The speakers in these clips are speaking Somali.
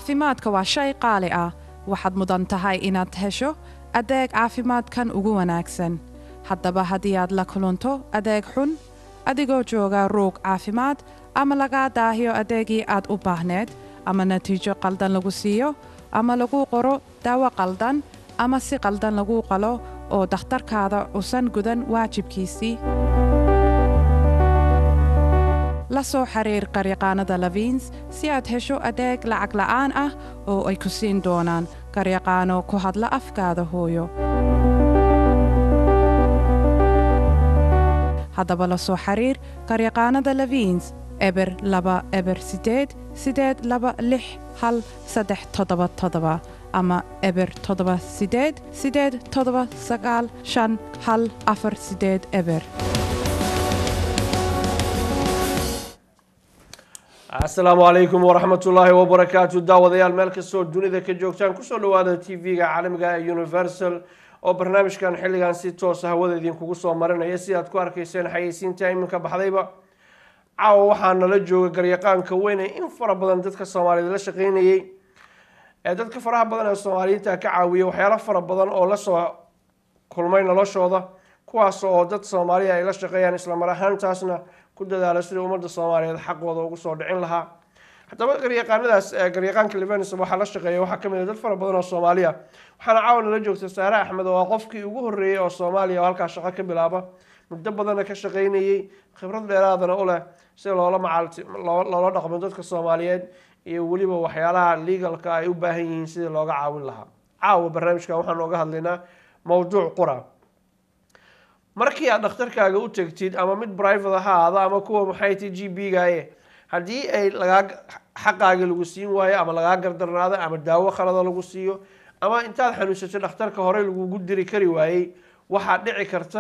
caafimaadka waa shay qaali ah waxaad mudan tahay inaad hesho adeeg caafimaadkan ugu wanaagsan haddaba haddii aad la kulanto adeeg xun adigoo jooga ruug caafimaad ama lagaa daahiyo adeegii aad u baahneed ama natiijo qaldan lagu siiyo ama lagu qoro daawo qaldan ama si qaldan lagu qalo oo dakhtarkaada usan gudan waajibkiisii la soo xiriir qaryaqaanada lavins si aad hesho adeeg lacag la'aan ah oo ay ku siin doonaan qaryaqaano ku hadla afkaada hooyo haddaba la soo xiriir qaryaqaanada lavins eber laba eber sideed sideed laba lix hal saddex toddoba toddoba ama eber toddoba sideed sideed toddoba sagaal shan hal afar sideed eber asalaamu calaykum waraxmat ullaahi wabarakaatu daawadayaal meel kastoo dunida ka joogtaan kusoo dhawaada t v-ga caalamiga ee universal oo barnaamijkan xilligan si toosa hawada idinkugu soo marinaya si aad ku arkayseen xayeysiinta iminka baxdayba caawa waxaa nala jooga garyaqaanka weyne in fara badan dadka soomaaliyeed la shaqeynayay ee dadka faraha badan ee soomaaliyiinta ka caawiya waxyaalo fara badan oo lasoo kulmay noloshooda kuwaas oo dad soomaaliya ay la shaqeeyaan islamar ahaantaasna ku dadaala sidai ummadda soomaaliyeed xaqooda ugu soo dhicin lahaa haddaba garyaqaanadaas garyaqaanka livenis waxaa la shaqeeya waxaa kamid a dad fara badan oo soomaaliya waxaana caawa nala joogta saare axmed oo ah qofkii ugu horreeyey oo soomaaliya oo halkaas shaqo ka bilaaba muddo badanna ka shaqeynayey khibrad dheeraadana u leh si loola macaalti loola dhaqmo dadka soomaaliyeed iyo weliba waxyaalaha legalka ay u baahan yihiin sidii looga caawin lahaa caawa barnaamijkan waxaan ooga hadlaynaa mowduuc qura markii aad dhakhtarkaaga u tegtid ama mid private ha ahaada ama kuwa maxay ti g b gaye haddii ay lagaa xaqaagii lagu siin waayo ama lagaa gardarnaado ama daawo khalada lagu siiyo ama intaad xanuunsatay dhakhtarka horey lagugu diri kari waayey waxaa dhici karta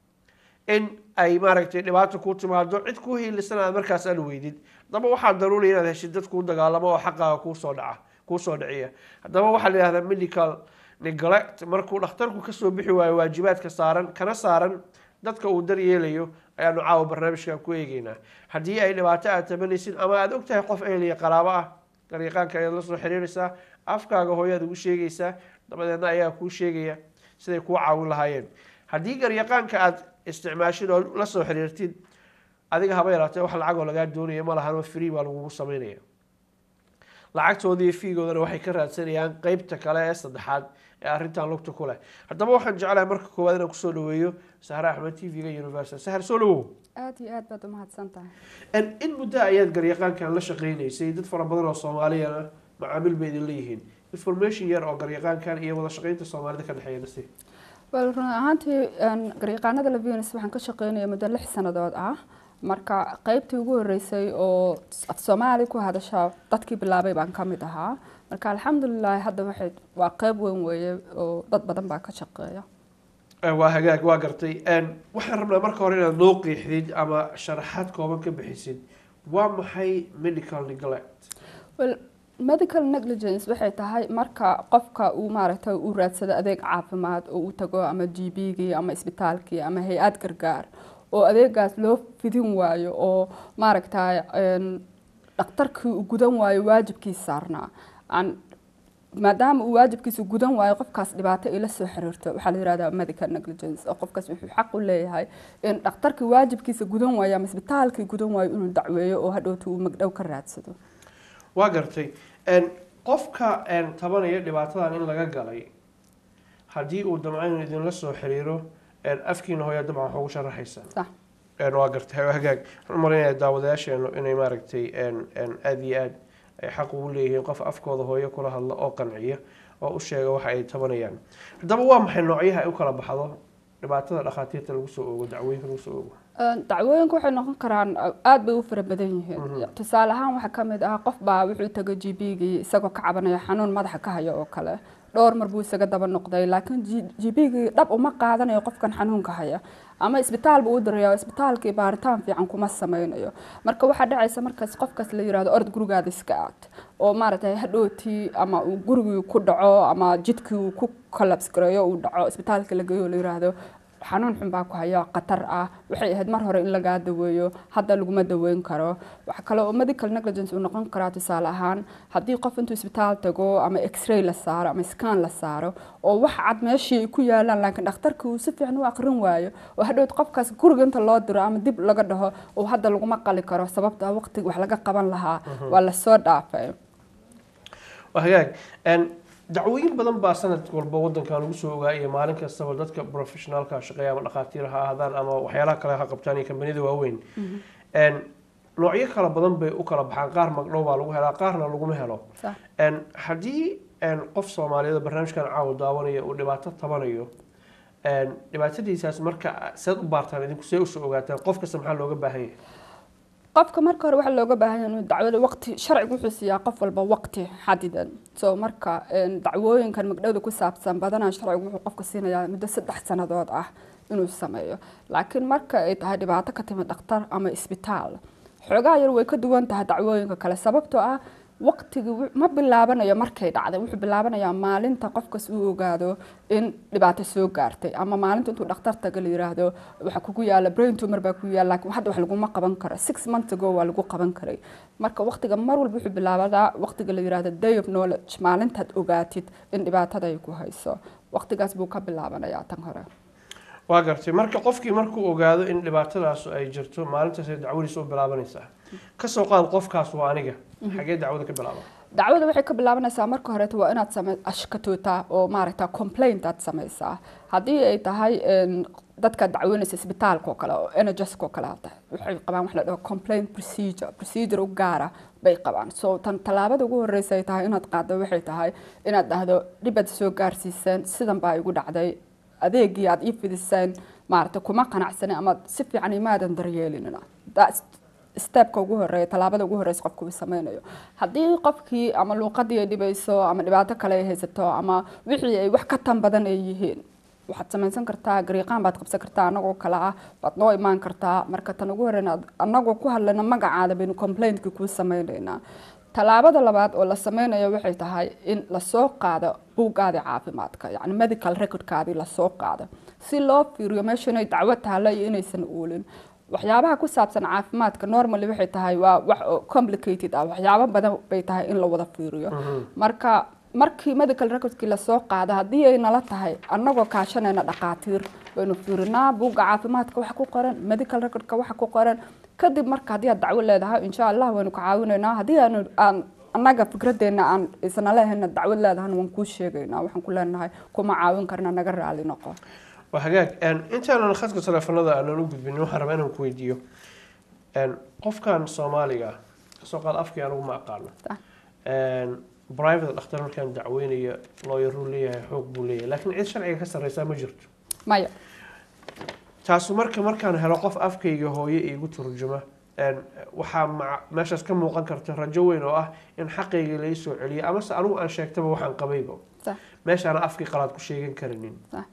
in ay maaragtay dhibaato kuu timaado cid kuu hiilisan aad markaas aan weydid haddaba waxaa daruuriya inaad heshid dad kuu dagaalamo oo xaqaaga kuusoo dhaca kuusoo dhiciya haddaba waxaa la yihahdaa medical neglect markuu dhakhtarku kasoo bixi waayo waajibaadka saaran kana saaran dadka uu daryeelayo ayaanu caawa barnaamijkan ku eegeynaa haddii ay dhibaato aad tabanaysid ama aada ogtahay qof ehliya qaraabo ah garyaqaanka ayaad la soo xiriiraysaa afkaaga hooyaad ugu sheegaysaa dabadeedna ayaa kuu sheegaya siday kuu caawin lahaayeen haddii garyaqaanka aad isticmaashid oo la soo xiriirtid adiga haba yaraatee wax lacagoo lagaa doonaya ma lahanoo free baa lagugu sameynaya lacagtoodii fiigoodana waxay ka raadsanayaan qeybta kale ee saddexaad ee arrintan lugta ku leh haddaba waxaan jeclahay marka koowaad inaan kusoo dhaweeyo sahre axmed t v-ga universal sahar soo dhawow aada iyo aad baad umahadsan tahay in muddo ayaad garyaqaankan la shaqeynaysay dad fara badan oo soomaaliyana macaamiil bay idin leeyihiin information yar oo garyaqaankan iyo wada shaqeynta soomaalida ka dhexeeya nasi wel run ahaantii garyaqaanada lavenus waxaan ka shaqeynaya muddo lix sanadood ah marka qeybtii ugu horeysay oo af soomaali ku hadasha dadkii bilaabay baan ka mid ahaa marka alxamdulilahi hadda waxay waa qeyb weyn weeye oo dad badan baa ka shaqeeya waa hagaag waa gartay waxaan rabnaa marka hore inaad noo qiixdid ama sharaxaad kooban ka bixisid waa maxay medical neglect well medical negligence waxay tahay marka qofka uu maaragtay uu raadsado adeeg caafimaad oo uu tago ama g b gii ama isbitaalkii ama hay-ad gargaar oo adeegaas loo fidin waayo oo maaragtay dhakhtarkii uu gudan waayo waajibkiisa saarnaa maadaama uu waajibkiisa gudan waayo qofkaas dhibaato ay la soo xiriirto waxaa la yihahdaa medical negligence oo qofkaas wuxuu xaq u leeyahay in dhakhtarkii waajibkiisa gudan waayo ama isbitaalkii gudan waayo inuu dacweeyo oo hadhowta uu magdhow ka raadsado waa gartay qofka tabanaya dhibaatadan in laga galay haddii uu damco inuu idinla soo xiriiro afkiina hooya dabcan wax ugu sharaxaysaa sax waa gartay hagaag waxaan marinaya daawadayaasheenu inay maaragtay aada iyo aad ay xaq ugu leeyihiin qof afkooda hooyo kula hadla oo qanciya oo u sheega waxa ay tabanayaan haddaba waa maxay noocyaha ay u kala baxdo dhibaatada dhakhaatiirta lagu soo oogo dacwooyinka lagu soo oogo dacwooyinka waxay noqon karaan aada bay u fara badan yihiin tusaale ahaan waxaa kamid ah qof baa wuxuu tagay g b gii isagoo ka cabanaya xanuun madaxa ka hayo oo kale dhowr mar buu isaga daba noqday laakiin g b gii dhab uma qaadanayo qofkan xanuunka haya ama isbitaal buu u diraya isbitaalkii baaritaan fiican kuma sameynayo marka waxaa dhacaysa markaas qofkaas la yirahdo ord gurigaada iska aad oo maaragtay hadhowtii ama uu gurigii ku dhaco ama jidkii uu ku collapse gareeyo uu dhaco isbitaalka la geeyo la yiraahdo xanuun xun baa ku haya khatar ah waxay ahayd mar hore in lagaa daweeyo hadda laguma daweyn karo waxa kale oo medical negligence uu noqon karaa tusaale ahaan haddii qof intuu isbitaal tago ama x-ray la saaro ama scan la saaro oo wax cad meeshii ay ku yaalaan laakiin dhakhtarka uu si fiican u aqrin waayo oo hadhowt qofkaas guriga inta loo diro ama dib laga dhaho oo hadda laguma qali karo sababta waqtiga wax laga qaban lahaa waa lasoo dhaafay waa hagaag Een, dacwooyin badan baa sanad walba wadankan lagu soo ogaayay maalin kastaba dadka professionaalka shaqeeya ama dhakhaatiir ha ahaadaan ama waxyaalaha kale ha qabtaan iyo kambaniyada waaweyn Een, noocyo kala badan bay u kala baxaan qaar magdhow baa lagu helaa qaarna laguma helo Sax. Een, haddii een, qof soomaaliyeed oo barnaamijkan caawa daawanaya uu dhibaato tabanayo een, dhibaatadiisaas marka seed u baartaan idinku see usoo ogaataan qof kasta maxaa looga baahan yahay qofka marka hore waxaa looga baahan yahay inuu dacwada waqti sharcigu wuxuu siiyaa qof walba waqti xadidan so marka een, dacwooyinkan magdhowda ku saabsan badanaa sharcigu wuxuu qofka siinayaa muddo saddex sannadood ah inuu sameeyo laakiin marka ay tahay dhibaato ka timid dhakhtar ama isbitaal xoogaa yar way ka duwan tahay dacwooyinka kale sababtoo ah waqtigi wu- ma bilaabanayo markay dhacday wuxuu bilaabanayaa maalinta qofkas uu ogaado in dhibaato soo gaartay ama maalinta intuu dhakhtar taga la yiraahdo waxa kugu yaala brain tumor baa kugu yaala laakiin hadda wax laguma qaban karo six months ago waa lagu qaban karay marka waqtiga mar walba wuxuu bilaabadaa waqtiga la yiraahdo day of knowledge maalintaad ogaatid in dhibaatada ay ku hayso waqtigaas buu ka bilaabanayaa tan hore waa gartay marka qofkii markuu ogaado in dhibaatadaas ay jirto maalintaasay dacwadiisa u bilaabanaysaa kasoo qaad qofkaas waa aniga xagee dacwada ka bilaaba dacwada waxay ka bilaabanaysaa marka horeeto waa inaad same ashkatootaa oo maaragta complaint aad samaysaa haddii ay tahay een, dadka dacweynaysa isbitaalka oo kale oo nhs oo kale hata waxay qabaan wax la dhaho complaint procedure procedure u gaara bay qabaan so tan tallaabada ugu horeysa ay tahay inaad qaaddo waxay tahay inaad dhahdo dhibaad soo gaarsiiseen sidan baa igu dhacday adeegii aad ii fidiseen maaragta kuma qanacsanin ama si fiican imaadan daryeelinina That's stepka ugu horeeya tallaabada ugu horeysa qofku uu sameynayo haddii qofkii ama luuqadii ay dhibayso ama dhibaato kale ay haysato ama wixii ay wax ka tan badan ay yihiin waxaad samaysan kartaa gariiqaan baad qabsan kartaa anagoo kale ah waad noo imaan kartaa marka tan ugu horeyna anagoo ku hadlayna magacaada baynu complaintkii kuu sameynaynaa tallaabada labaad oo la sameynayo waxay tahay in lasoo qaado buuggaadii caafimaadka yacni medical recordkaadii lasoo qaado si loo fiiriyo meesha inay dacwo taalo iyo inaysan uulin waxyaabaha ku saabsan caafimaadka normally waxay tahay waa wax oo complicated ah waxyaabo badan bay tahay in la wada fiiriyo marka markii medical recordkii lasoo qaado haddii ay nala tahay annagoo kaashanayna dhaqaatiir waynu fiirinaa buugga caafimaadka waxa ku qoran medical recordka waxa ku qoran kadib marka haddii aad dacwo leedahay insha allah waynu ka caawinaynaa haddii aanu aan annaga fikradeena aan isna lehayna dacwad leedahana waan kuu sheegaynaa waxaan ku leenahay kuma caawin karna naga raali noqo waa hagaag Een, intaanan khadka teleefanada aanan u gudbin waxaan rabaa inaan ku weydiiyo Een, qofkan soomaaliga ah kasoo qaad afkii anigu ma aqaano Sax. Een, private dhakhtar markaan dacweynaya looyaruu leeyahay xoog buu leeyahay laakiin cid sharciga ka sarreysaa ma jirto maya taasu marka markaan helo qof afkayga hooye iigu turjuma een, waxaa maca- meeshaas ka muuqan karta rajo weyn oo ah in xaqayga lai soo celiyo amase anigu aan sheegtaba waxaan qabayba sax meeshaana afkii qalaad ku sheegan karinin sax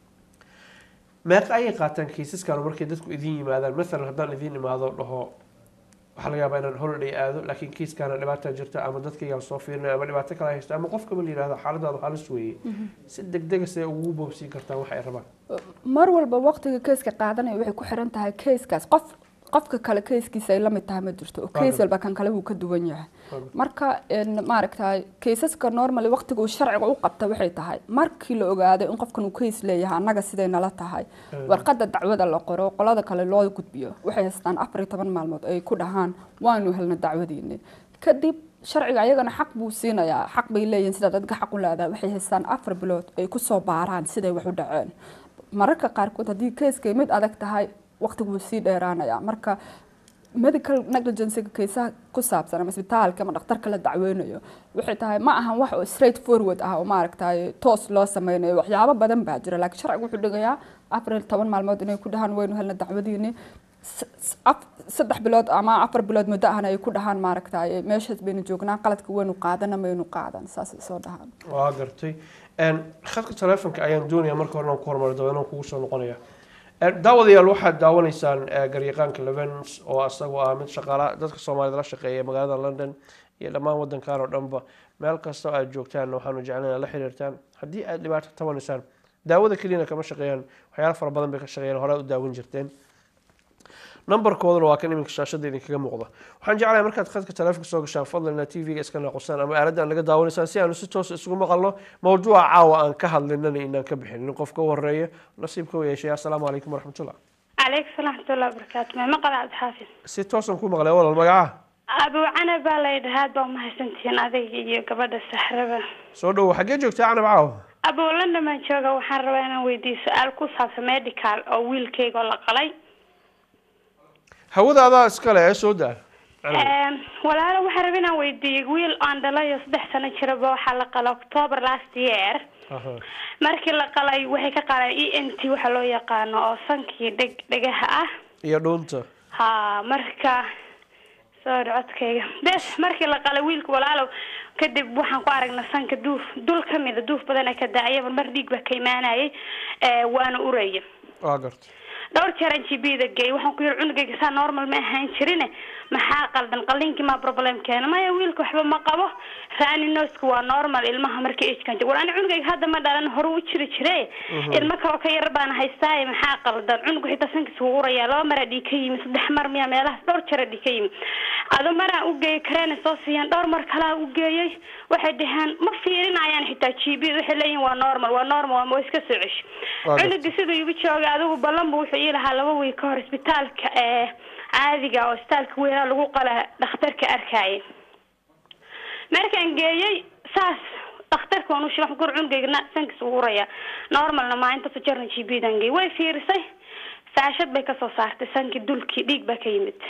meeqa ayay qaataan kiisaskan markay dadku idin yimaadaan maalan haddaan idin imaado dhaho waxaa laga yaabaa inaan holiday aado laakiin kiiskaana dhibaata jirta ama dadkaygaan soo fiirinaya ama dhibaato kale haysta ama qofkaba la yihahdo xaaladaadu halis weeye si degdega see ugu boobsiin kartaan wax ay rabaan mar walba waqtiga keyska qaadanaya waxay ku xiran tahay keyskaas qof qofka kale keyskiisa ay la mid tahay ma jirto oo keys walba kan kale wuu ka duwan yahay marka een, maaragtay keysaska normally waqtiga uu sharciga u qabta waxay tahay markii la ogaado in qofkan uu keys leeyahay annaga siday nala tahay warqadda dacwada la qoro qolada kale loo gudbiyo waxay haystaan afar iyo toban maalmood ay ku dhahaan waanu helna dacwadiini kadib sharciga ayagana xaq buu siinayaa xaq bay leeyihiin sida dadka xaq u leedahay waxay haystaan afar bilood ay kusoo baaraan siday wax u dhaceen mararka qaarkood haddii keyskay mid adag tahay waqtigu wuu sii dheeraanayaa marka medical negligencega kaysaha ku saabsan ama isbitaalka ama dhakhtarka la dacweynayo waxay tahay ma ahan wax oo straight forward ah oo maaragtay toos loo sameynayo waxyaabo badan baa jira laakiin sharcigu wuxuu dhigayaa afar iyo toban maalmood inay ku dhahaan waynu helna dacwadiini s- s- af- saddex bilood ama afar bilood muddo ahna ay ku dhahaan maaragtay meeshaas baynu joognaa qaladka waynu qaadana maynu qaadan saasay soo dhahaan waa gartay Een, khadka teleefonka ayaan doonaya marka hore inaan ku hormaro dabeena kugu soo noqonaya Een, daawadayaal waxaad daawanaysaan eh, garyaqaanka levens oo asagoo ah mid shaqaala dadka soomaalida la shaqeeya magaalada london iyo dhammaan wadankan oo dhanba meel kasta oo aad joogtaan waxaanu jeclaan inaad la xiriirtaan haddii aad dhibaato tabanaysaan daawada keliyana kama shaqeeyaan waxyaala fara badan bay ka shaqeeyaan hore u daawan jirteen nambarkooduna waa kan iminka shaashada idinkaga muuqda waxaan jeclahay markaad khadka taleefonka soo gashaan fadlan inaad tv-ga iska naaqusaan ama aaladda aan laga daawanaysaan si aanu si toos isugu maqalno mawduuca caawa aan ka hadlinana inaan ka bixinin qofka u horeeya nasiibka u yeeshay assalaamu calaykum waraxmatullah calaykum salaam raxmatullahi wabarakaatu ma maqal cabdixaafid si toosan ku maqlay walal magaca abu canab baa la yidhaha aad baa umahadsantihiin adiga iyo gabadha saxraba soo dhowo xaggee joogtaa canab caawa abu london baan jooga waxaan rabaa inaan weydiiyo su-aal ku saabsan medical oo wiilkayga oo la qalay hawada adaa iskale ee soo daa Canab. walaalo waxaan rabaa inaan weydiiyo wiil aan dhalayo saddex sano jiraba waxaa la qalay october last year Aha. markii la qalay waxay ka qaleen e n t waxa loo yaqaano oo sankii dheg dhegaha ah iyo dhuunta ha marka sorry codkayga bes markii la qalay wiilka walaalow kadib waxaan ku aragnay sanka duuf dul kamida duuf badan ka daacaya mar dhiig baa ka imaanayay ee, waana uraya waa garta dhowr jeer aan gbda geey waxaan ku yiri cunugayga saa normal ma ahaan jirine maxaa qaldan qalinkii maa problem keena maya wiilka waxba ma qabo rani noska waa normal ilmaha marka agekan war ani cunugayga hadda ma dhalan hore u jiri jire ilmo kaloo ka yar baan haystaaye maxaa qaldan cunugu xitaa sankiisa wuu uraya laba maraa dhiig ka yimi saddex mar miya meelahaas dhowr jeera dhiig ka yimi ado maraan u geeyay kareena soo siiyaan dhowr mar kalaa u geeyay waxay dhaheen ma fiirinayaan xitaa gb waxay leeyihin waa normal waa normal waa waa iska soo ceshi Waa gartay. cunuga siduu igu joogay adigu ballan bu wuxuu ii lahaa laba wiil ka hor isbitaalka ee caadiga oo isbitaalka weynaa lagu qala dhakhtarka arkaaye markaan geeyey saas dhakhtarka waan u sheegay waxaan ku uri cunugaygana sankiis ugu uraya normalna maa intaasoo jeerna g b dan geey way fiirisay saashad bay kasoo saartay sankii dulkii dhiig baa ka yimid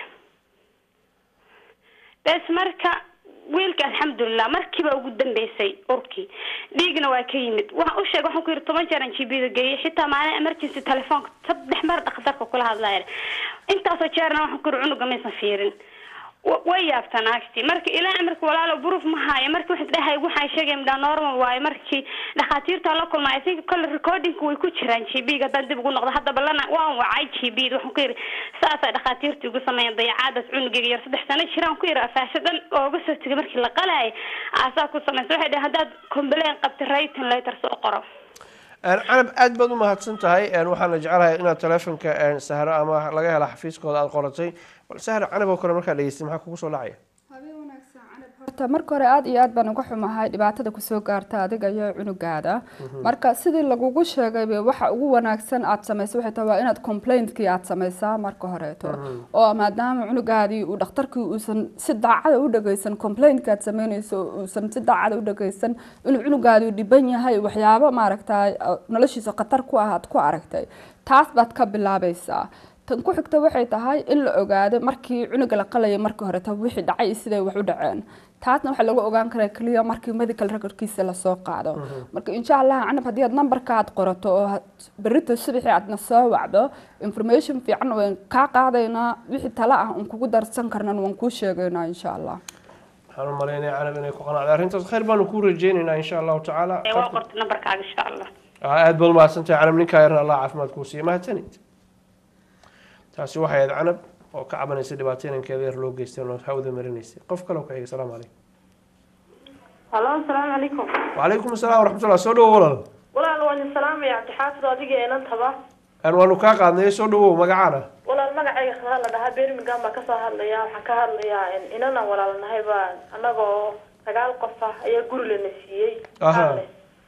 bes marka wiilka alxamdulilah markiiba ugu dambeysay urkii dhiigna waa ka yimid waxaan u sheegay waxaan ku yidhi toban jeer aan gbda geeyay xitaa maalin emergency telefoonka saddex mar dhakhtarka kula hadlaya intaasoo jeerna waxaan ku yidhi cunuga maysan fiirin wa- way yaabtaan agti marka ilaa marka walaalo proof ma haayo marka waxay dhahay waxaan sheegay midhaa normal waayo markii dhakhaatiirta la kulma i think kole recordingka way ku jiraan g b haddaan dib ugu noqdo hadda balana waan wacay g b waxaan ku yidhi saasay dhakhaatiirta igu sameeyeen dayacaadaas cunugayga yar saddex sano jiraan ku yidhi afaasho dhan ooga soo tegay markii la qalayay aasaa ku samaysa waxay dhahay haddaad complain qabta writing letter soo qoro Een, canab aad baad u mahadsan tahay een, waxaana jecelahay inaad taleefonka een, sahro ama laga hela xafiiskooda aad qoratay bal sahro canab oo kale markaa dhegeystay maxaa kugu soo dhacaya horta marka hore aada iyo aad baan uga xumahay dhibaatada kusoo gaarta adiga iyo cunugaada marka sidii lagugu sheegayba waxa ugu wanaagsan aad samayso waxay tahay waa inaad complaintkii aad samaysaa marka horeeto oo maadaama cunugaadii uu dhakhtarkii uusan si daacada u dhageysan complaintka aad samaynayso uusan si daacada u dhageysan inuu cunugaadii dhiban yahay waxyaabo maaragtay noloshiisa khatar ku ah aad ku aragtay taas baad ka bilaabaysaa tan ku xigta waxay tahay in la ogaado markii cunuga la qalayay markii horeta wixii dhacay iyo siday wax u dhaceen taasna waxaa lagu ogaan karaa keliya markii medical recordkiisa lasoo qaado marka insha allah canab haddii aad numberka aad qorato oo had- berrito subaxii aadna soo wacdo information fiican waan kaa qaadaynaa wixii tala ah un kugu darsan karnan waan kuu sheegaynaa insha allah waxaan u malaynaya canab inay ku qanacday arrintaas khayr baanu kuu rajeynaynaa insha allahu tacaala ee waa qortay nambarkaaga insha allah Ah, aad baad umahadsan tahay canab ninkaa yarna allah caafimaad kuu siiya mahadsanid taasi waxay ahayd canab oo ka cabanaysa dhibaato inankeeda yar loo geystay oo hawada marinaysay qof kale oo ku xiga salaamu calaykum halo asalaamu calaykum wacalaykum asalaam waraxmatullah soo dhawow walaal walaal waan idin salaamaya cabdixaafid oo adiga inantaba Een, waanu kaa qaadnay soo dhawow magacaana walaal magacayga khadaa la dhahaa birmingham baan kasoo hadlaya waxaan ka hadlayaa in inanan walaal nahay baa anagoo sagaal qof ah ayaa guri lana siiyey Aha. Qaale.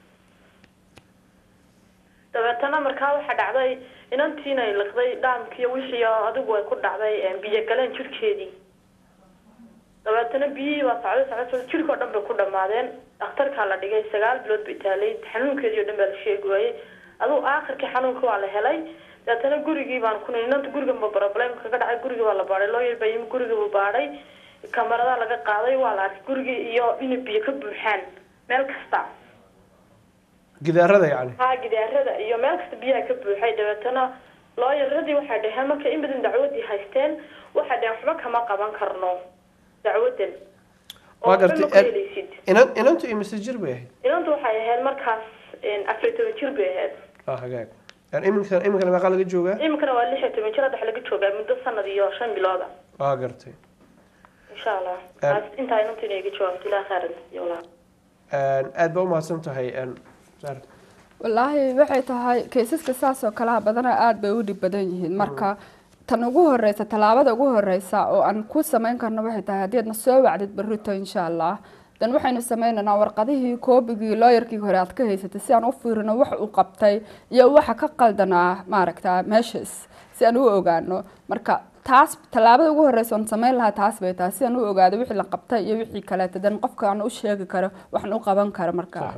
dabeetana markaa waxaa dhacday inantiina ay liqday dhaamkiiyo wixii oo adigu ay ku dhacday biyo galeen jirhkeedii dabeetana biyihii baa socday socday socday jirhkao dhan bay ku dhamaadeen dhakhtarkaa la dhigay sagaal bilood bay taalay xanuunkeedii oo dhan baa la sheegi waayey aduu aakhirkii xanuunka waa la helay dabeetana gurigii baan ku inanta guriga ma problem kaga dhacay gurigii baa la baadhay lawyer baa yimi gurigii buu baadhay kamaradaa laga qaaday waa la arkay gurigii iyo inay biyo ka buuxaan meel kasta gidaarada yacni haa gidaarada iyo meel kasta biyaha ka buuxay dabeetana looyaradii waxay dhaheen marka in badan dacwadii haysteen waxay dhaheen waxba kama qaban karno dacwadan oo waa waxba gartay ma ku helaysid inan inantu imise jir bay ahayd inantu waxay ahayd markaas afar iyo toban jir bay ahayd ah hagaag Een, iminka iminkana meeqaa laga joogaa iminkana waa lix iyo toban jir hadda waxa laga joogaa muddo sanad iyo shan bilooda waa gartay insha allah Em. taas intaa inantu inay iga jawaabto ilaa khairan iyo walaa Een, aad baa umahadsan tahay een, Sahra. wallaahi waxay tahay kaysaska saas oo kalaha badanaa aada bay u dhib badan yihiin marka tan ugu horeysa tallaabada ugu horeysa oo aan ku samayn karno waxay tahay haddii aadna soo wacdid berrito insha allah dan waxaynu sameynaynaa warqadihii koobigii looyarkii hore aad ka haysatay si aan u fiirino wax uu qabtay iyo waxa ka qaldanaa maaragta meeshas si aan u ogaano marka taas tallaabada ugu horeysa oon sameyn lahaa taas bay tahay si aan u ogaado wixii la qabtay iyo wixii kaleeta dan qofka aan u sheegi karo waxaan u qaban karo markaa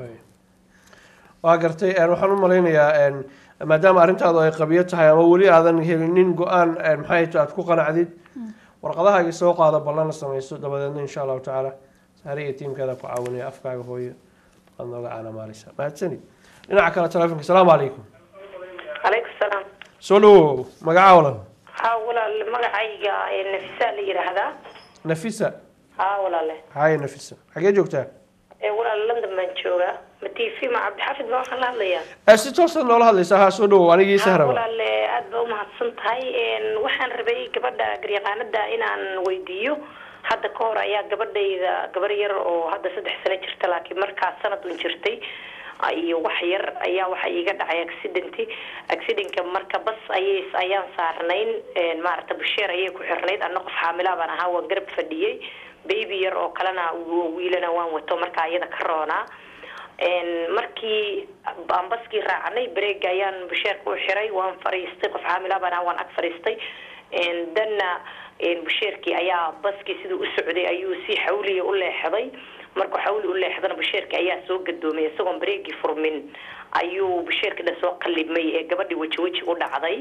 waa gartay een, waxaan u malaynayaa een, maadaama arrintaadu ay qabiyo tahay ama weli aadan helinin go-aan een, maxay tahay aad ku qanacdid warqadahaagii soo qaado ballana samayso dabadeedna insha allahu tacaala saare iyo tiimkeeda ku caawinaya afkaaga hooyo waad nooga caanamaaleysaa mahadsanid dhinaca kale telefonka asalaamu calaykum calaykum salaam soo dhawow magaca walan haa walaal magacayga ee nafisa la yidhaahdaa nafisa haa walaale haye nafisa xagee joogtaa ee walaal london baan joogaa ma t v ma cabdixafid baan waxaan la hadlayaa Eh, si toosaad noola hadlaysaa haa soo dhawow anigii haa sahraba walaale aad baa umahadsan tahay Een, waxaan rabay gabadha garyaqaanada inaan weydiiyo hadda ka hor ayaa gabadhayda gabar yar oo hadda saddex sano jirta laakiin markaas sanad un jirtay iyo wax yar ayaa waxa iiga dhacay accidenti accidentka marka bas ayay ayaan saarnayn Een, maaragta busheer ayay ku xirnayd anna qof xaamilaa baan ahaa waan garab fadhiyey baby yar oo kalena wi- wiilana waan wato marka iyada ka roonaa Een, markii aan baskii raacnay bareega ayaan busheerka u xiray waan fariistay qof xaamilaa baan ahaa waan ag fariistay Een, danna een, busheerkii ayaa baskii siduu u socday ayuu si xawliya u leexday markuu xawli u leexdana busheerkii ayaa soo gadoomay isagoon bareegii furmin ayuu busheerkii dhan soo qalibmay ee gabadhii weji weji u dhacday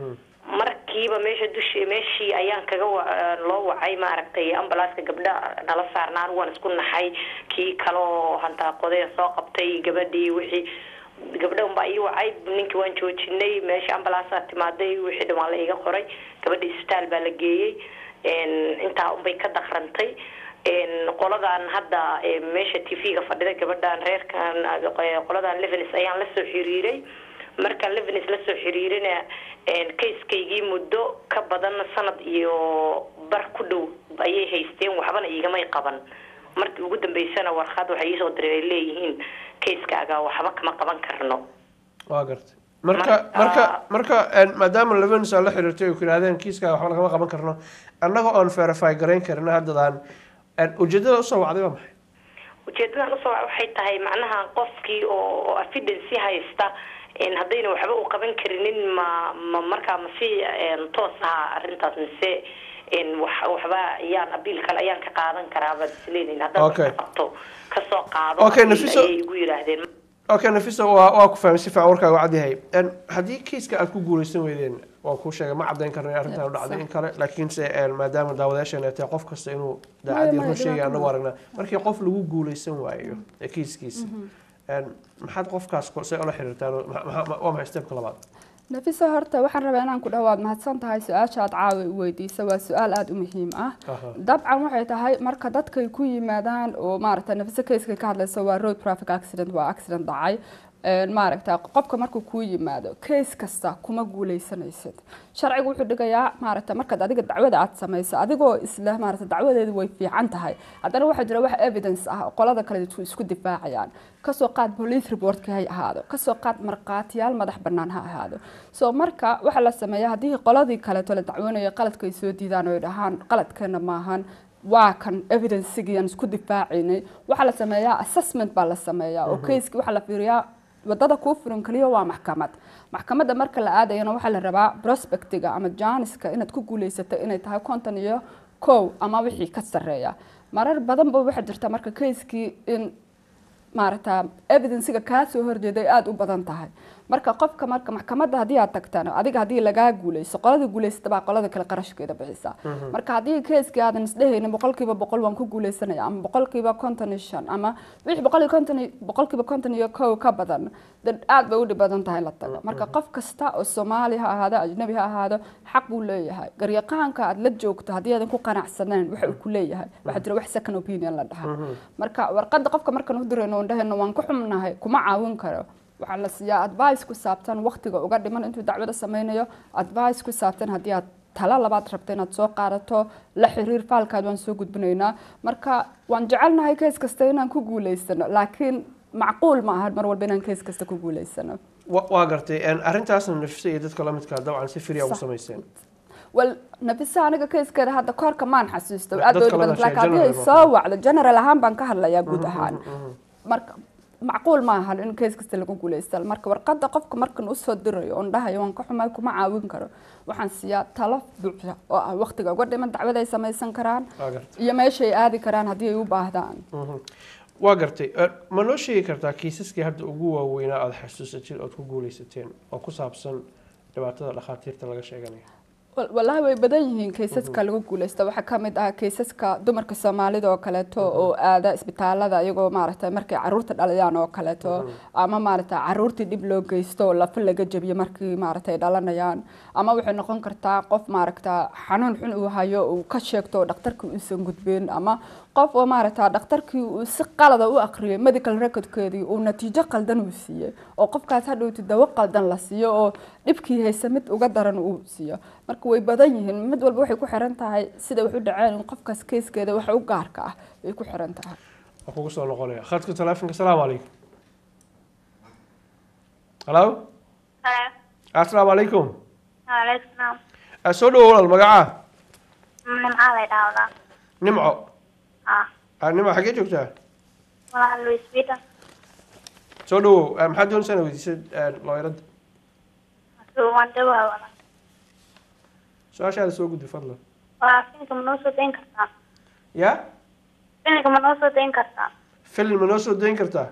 markiiba meesha dushi meeshii ayaan kaga wa- loo wacay maaragtay ambalaaska gabdha nala saarna anigu waan isku naxay kii kaloo hantaaqodeen soo qabtay gabadhii wixii gabdha unbaa ii wacay ninkii waan joojinay meesha ambalaasaa timaaday wixii dhan waa la iga qoray gabadhii isbitaal baa la geeyey Een, intaa unbay ka dakrantay Een, qoladan hadda ee, meesha t v-ga fadhida gabadhan reerkan eh, qoladan levenis ayaan lasoo xiriiray marka levenis lasoo xiriirina kayskaygii muddo ka badan sanad iyo bar ku dhow ayay haysteen waxbana iigamay qaban markii ugu dambeysana warqad waxay iisoo diray ay leeyihiin kayskaaga waxba kama qaban karno waa gartay marka Marka- marka marka een, maadaama levenis aan la xiriirtay ay ku yidhahdeen kiiska waxba lagama qaban karno annaga oon verify garayn karina haddadaan een, ujeedada usoo wacday waa maxay ujeedadan usoo wac- waxay tahay macnaha qofkii oo oo evidence haysta een, haddayna waxba u qaban karinin ma ma markaa ma si een, toos aha arrintaas mise een, wax waxba ayaan abiil kale ayaan ka qaadan karaa baad isleedahin haddaan Okay. wax ka qabto kasoo qaado Okay, abiil Nafiso- ayay igu yidhaahdeen okay nafisa waa waa ku fahmay si fiican warkaaga cad yahay Een, haddii kiiska aad ku guuleysan weydeen waan kuu sheegay ma caddayn karno in arrintan u dhacday in kale laakiinse een, maadaama daawadayaashan ay tahay qof kasta inuu daacadii maya, run sheegay dhibaato anagu ma. aragnaa markii qof lagu guuleysan waayo ee kiiskiisa een, maxaad qofkaas ko- see ula xiriirtaan oo ma- ma- ma- waa maxay stepka labaad nafisa horta waxaan rabaa inaan ku dhawaad mahadsan tahay su-aasha aad caawa i weydiisa waa su-aal aada u muhiim ah Aha. dabcan waxay tahay marka dadkay ku yimaadaan oo maaragta nafisa kayska ka hadlaysa waa road traffic accident waa accident dhacay Een, maaragta qofka markuu kuu yimaado kays kasta kuma guuleysanaysid sharcigu wuxuu dhigayaa maaragta markaad adiga dacwada aad samayso adigoo isla maaragta dacwadeedu way fiican tahay haddana waxaa jira wax evidence ah oo qolada kale isku- isku difaacayaan kasoo qaad police reportka ha ahaado kasoo qaad markhaatiyaal madax bannaan ha ahaado so marka waxaa la sameeyaa haddii qoladii kaleeto la dacwoonayo qaladka ay soo diidaan oo ay dhahaan qaladkeena maahan waa kan evidencigii aan isku difaacaynay waxaa la sameeyaa assessment baa la sameeyaa oo kayski waxaa la fiiriyaa wadada kuu furan kaliya waa maxkamad maxkamadda marka la aadayana waxaa la rabaa prospectiga ama janiska inaad ku guuleysatay inay tahay konton iyo kow ama wixii ka sarreeya marar badan ba waxaa jirta marka kayskii in maaragta evidencega kaa soo horjeeday aada u badan tahay marka qofka marka maxkamadda haddii aad tagtana adiga haddii lagaa guuleyso qoladii guuleysata baa qolada kale qarashkeeda bixisa marka haddii keeskii aadan isdhehaynin boqolkiiba boqol waan ku guuleysanaya ama boqolkiiba konton iyo shan ama wixii boqol iyo konton iyo- boqolkiiba konton iyo kow ka badan dad aad bay u dhib badan tahay in la tago marka qof kasta oo soomaali ha ahaado ajnabi ha ahaado xaq buu leeyahay garyaqaanka aad la joogto haddii aadan ku qanacsaneen waxa uu ku leeyahay waxaa jira wax second opinion la dhaha marka warqadda qofka markaan u dirayno oon dhahayno waan ku xumnahay kuma caawin karo waxaa la siiyaa advice ku saabsan waqtiga uga dhiman intuu dacwada sameynayo advice ku saabsan haddii aad talo labaad rabto inaad soo qaadato la xiriir faalkaad waan soo gudbinaynaa marka waan jecelnahay kees kasta inaan ku guuleysano laakiin macquul ma ahan mar walba inaan kees kasta ku guuleysano wa- waa gartay een, arrintaasna nafisa iyo dadka lamidkaa dabcan si firya ugu Sax. samayseen wal nafisa aniga keeskeeda hadda koorka maan xasuusto Dad aad kale badan baa laakiin haddii sheegay, ay general soo wacdo general ahaan baan ka hadlayaa guud ahaan marka macquul ma ahan in kees kasta lagu guuleysta marka warqadda qofka markan usoo dirayo oon dhahayo waan ka xumay kuma caawin karo waxaan siiyaa talo buuxda oo ah waqtiga uga dhiman dacwad ay samaysan karaan waa gartay iyo meeshay aadi karaan haddii ay u baahdaan Mhm. waa gartay Een, ma noo sheegi kartaa kiisaskii hadda ugu waaweynaa aada xasuusatid ood ku guuleysateen oo ku saabsan dhibaatada dhakhaatiirta laga sheeganayo Wal- wallaahi way badan yihiin kaysaska lagu guuleysta waxaa ka mid ah kaysaska dumarka soomaalida oo kaleeto oo aada isbitaalada iyagoo maaragtay markay caruurta dhalayaan oo kaleeto ama maaragtay caruurtii dhib loo geysto oo lafa laga jabiyo markii maaragtay ay dhalanayaan ama waxay noqon kartaa qof maaragta xanuun xun uu hayo uu ka sheegto oo dhakhtarkii uusan gudbin ama qof oo maaragta dhakhtarkii uu si qalada u aqriyay medical recordkeedii uu natiijo qaldan uu siiyey oo qofkaas hadhowti dawo qaldan la siiyo oo dhibkii haysa mid uga daran uu siiyo marka way badan yihiin mid walba waxay ku xiran tahay sida wax u dhaceen in qofkaas keeskeeda waxa u gaarka ah bay ku xiran tahay waa kugu soo noqonaya khadka taleefonka asalaamu calaykum halo asalaamu calaykum Waalaikum salaam. Ah, soo dhawo walaal magacaa Nimca lay dhahdaa. nimco Ah, Ah, nimco xaggee joogtaa walaal Louis Vuitton. soo dhawo Ah, maxaad doonaysaa inaad weydiisad looyarada Suu waan dhawaa walaal. su-aashaada soo gudbi fadlan Waa filimka ma noo soo dayn kartaa? ya Filimka ma noo soo dayn kartaa? film ma noo soo dayn kartaa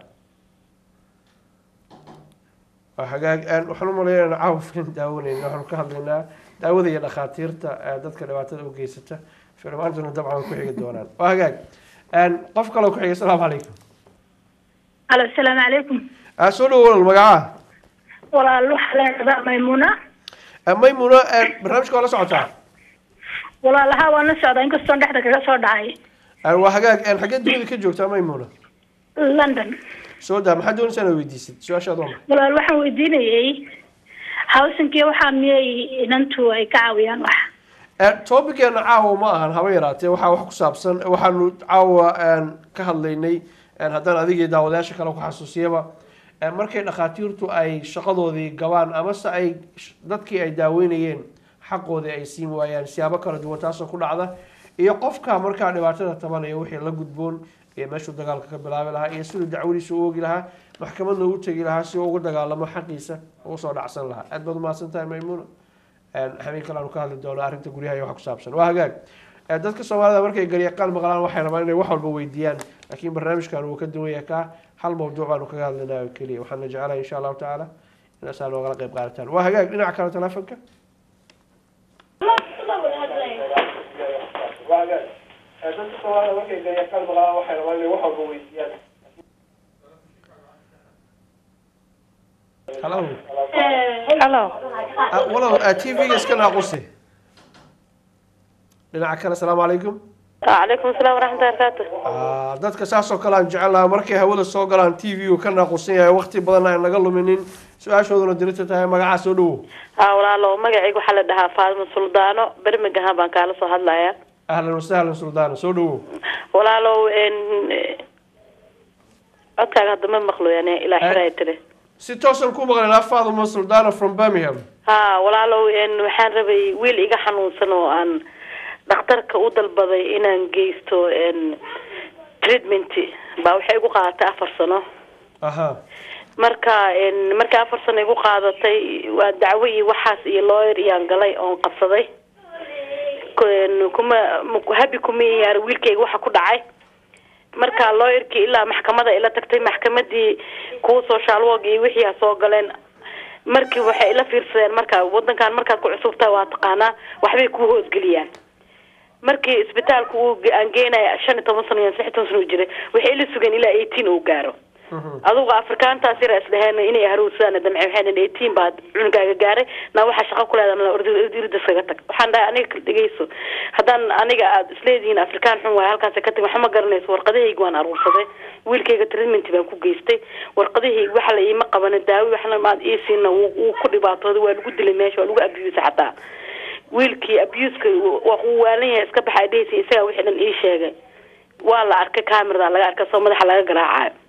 waa hagaag Een, waxaan u maleeyaa inaan caawa film daawanayna waxaanu ka hadlaynaa daawada iyo dhakhaatiirta ee dadka dhibaatada u geysata filmaantuna dabcan way ku xigi doonaan waa hagaag Een, qof kaloo ku xiga asalaamu calaykum alo asalaamu calaykum Ah, soo dhawo walaal magacaa walaal waxaa leedadaa maymuna Ah, maymuna een, barnaamijka waa la socotaa walaalaha waan la socdaa inkastoon dhexda kaga soo dhacay Ah, waa hagaag Een, xaggee dunida ka joogtaa maymuna london soo daa maxaad doonaysaa inaad weydiisid su-aashaad waa maxay walaal waxaan weydiinayay hawsankii waxaa miyay inantu ay ka caawiyaan wax topiceena caawa ma ahan haba yaraatee waxaa wax ku saabsan waxaanu caawa een, ka hadlaynay een, haddaan adigii daawadayaasha kale ku xasuusiyaba een, markay dhakhaatiirtu ay shaqadoodii gabaan amase ay sh- dadkii ay daaweynayeen xaqoodii ay siin waayaan siyaabo kala duwan taasoo ku dhacda iyo qofka markaa dhibaatada tabanaya wixii la gudboon iyo meeshuu dagaalka ka bilaabi lahaa iyo siduu dacwadiisa u ogi lahaa maxkamadna u tegi lahaa si uu ugu dagaalamo xaqiisa ugu soo dhacsan lahaa aad baad umahadsan tahay maymuuna habeen kale aanu ka hadli doono arrinta guryaha iyo wax ku saabsan waa hagaag Eh, dadka soomaalida markay garyaqaan maqlaan waxay rabaan inay wax walba weydiiyaan laakiin barnaamijkan wuu ka duwan yahay kaa hal mawduuc baanu kaga hadlaynaa oo keliya waxaana jecelahay insha allahu tacaala inaasaa noogala qayb qaadataan waa hagaag dhinaca kale telefonka dadka soomaalida markay garyaqaan maqlaan waxay rabaan inay wax walba weydiiyaan halo halo Ah, walaal tv-ga iska naaqusi dhinaca kale asalaamu calaykum calaykum asalaam waraxmatullahi barakaatu Ah, dadka saasoo kale aan jecel lahaa markay hawada soo galaan t v uu ka naaqusan yahay waqti badan aan naga luminin su-aashooduna dirita tahay magacaa soo dhawo ha walaalo magacayga waxaa la dhahaa faadimo suldaano birmingham baan kaala soo hadlayaa ahlan wasahlan suldaana soo dhawo walaalow n codkaaga hadda ma maqlo yani ilaa xiray tiri si toosan ku maqlaynaa faaduma suldaana from birmingham ha walaalow n waxaan rabay wiil iga xanuunsan oo aan dhakhtarka u dalbaday inaan geysto n treatment baa waxay igu qaadatay afar sano aha marka n markii afar sano igu qaadatay waa dacwo iyo waxaas iyo lawyer iyaan galay oon qabsaday K- kuma m- habi kuma yaar wiilkayga waxa ku dhacay marka lawyerkii ilaa maxkamada ila tagtay maxkamadii kuwa social work iyo wixii ha soo galeen markii waxay ila fiirsadeen marka wadankan markaad ku cusubtahay waa taqaanaa waxbay ku hoosgeliyaan markii isbitaalku uu ge- aan geenaya shan iyo toban sano iyo lix iyo toban sano uu jiray waxay ila sugeen ilaa eighteen uu gaaro adugu afrikaantaas yara isdheheen inay haruursadaan damce waxay dhahen eighteen baad cunugaaga gaaray na waxaa shaqo ku leedahay ordirida iskaga tag waxaan dhahay aniga kala dhegeyso haddaan aniga aad isleedihiin afrikaan xun waay halkaas ka tag waxa ma garanayso warqadahayga waan aruursaday wiilkayga treatment baan ku geystay warqadahayga waxa la iima qabanin daawi waxna maad iisiina wuu wuu ku dhibaatooday waa lagu dilay meesha waa lagu abuse xataa wiilkii abuska waa uu waalan yahay iska baxay dhehaysa isagaa wixii dhan ii sheegay waa la arkay camerada laga arkay soo madaxa laga garaacayo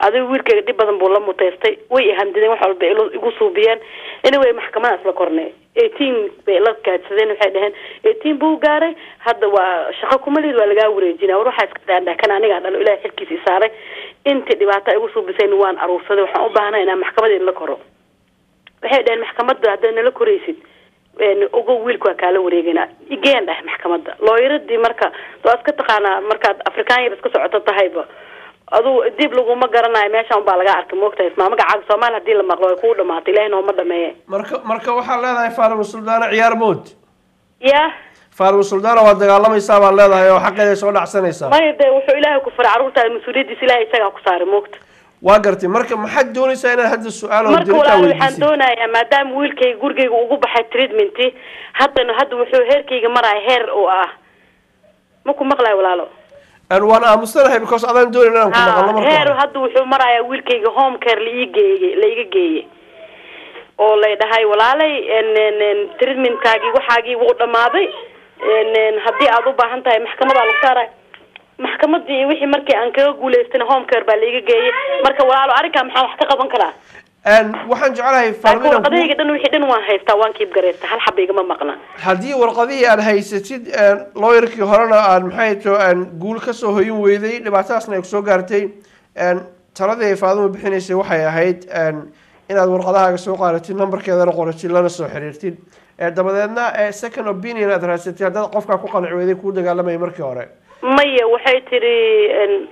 adiga wiilkayga dhib badan buu la muteystay way ihamdideen wax walba ilo- igu suubiyeen anyway maxkamadaas la kornay eighteen bay la gaadsadeen waxay dhaheen eighteen buu gaaray hadda waa shaqo kumalid waa lagaa wareejinaa war waxaa iska daandhaa kan anigaa dhalo ilahay xilkiisa i saaray intii dhibaata igu suubisayna waan aruursaday waxaan u baahnay inaan maxkamada la koro waxay dhaheen maxkamadda haddaad nala koraysid een, ogow wiilka waa kaala wareeganaa igeen dhah maxkamadda looyaradii marka waa iska taqaanaa markaad afrikaan yar iska socoto tahayba aduu dib laguma garanayo meeshan unbaa laga arkay moogtahay ismaa magacaaga soomaali hadii la maqlo way kuu dhamaatay ilahi nooma dhameeye marka marka waxaad leedahay faarimo suldaana ciyaar mood ya faarimo suldaana waad dagaalamaysaa baad leedahay oo xaqeeda soo dhacsanaysaa maya dee wuxuu ilaahay ku faray carruurtaada mas-uuliyaddiisa ilahay isagaa ku saaray moogta waa gartay marka maxaad doonaysaa inaad hadda su-aal oo marka dirita walaal waxaan weydiisid doonayaa maadaama wiilkayga gurigayga ugu baxay treatmenti haddana hadda wuxuu heerkayga maraya heer oo ah ma ku maqlayo walaalo Een, waan aamustanahay because adaan doonayn inaan ku maqalno Ha, marka heer hore. hadda wuxuu marayaa wiilkayga home care la ii geeyey la iga geeyey oo lay dhahay walaalay en- en- en, treatmentkaagii waxaagii wuu dhamaaday en- en, haddii aad u baahan tahay maxkamadaa lagu saaray maxkamadii iyo wixii markii aan kaga guulaystana home care baa la iga geeyey marka walaalo arrinkaa maxaa wax ka qaban karaa Een, waxaan jeclahay faarimo laakiin inaan ku- warqadahayga dhan wixii dhan waan haystaa waan kiib garaysta hal xaba igama maqna haddii warqadihii aad haysatid een, lawyerkii horena aad maxay to guul kasoo hoyin weyday dhibaatadaasna ay kusoo gaartay een, taladii ay faadimo bixinaysay waxay ahayd een, inaad warqadahaaga soo qaadatid nambarkeedana qoratid lana soo xiriirtid ee dabadeedna ee second opinion aad raadsatid haddaad qofkaa ku qanci weyday kuu dagaalamaya markii hore maya waxay tiri en,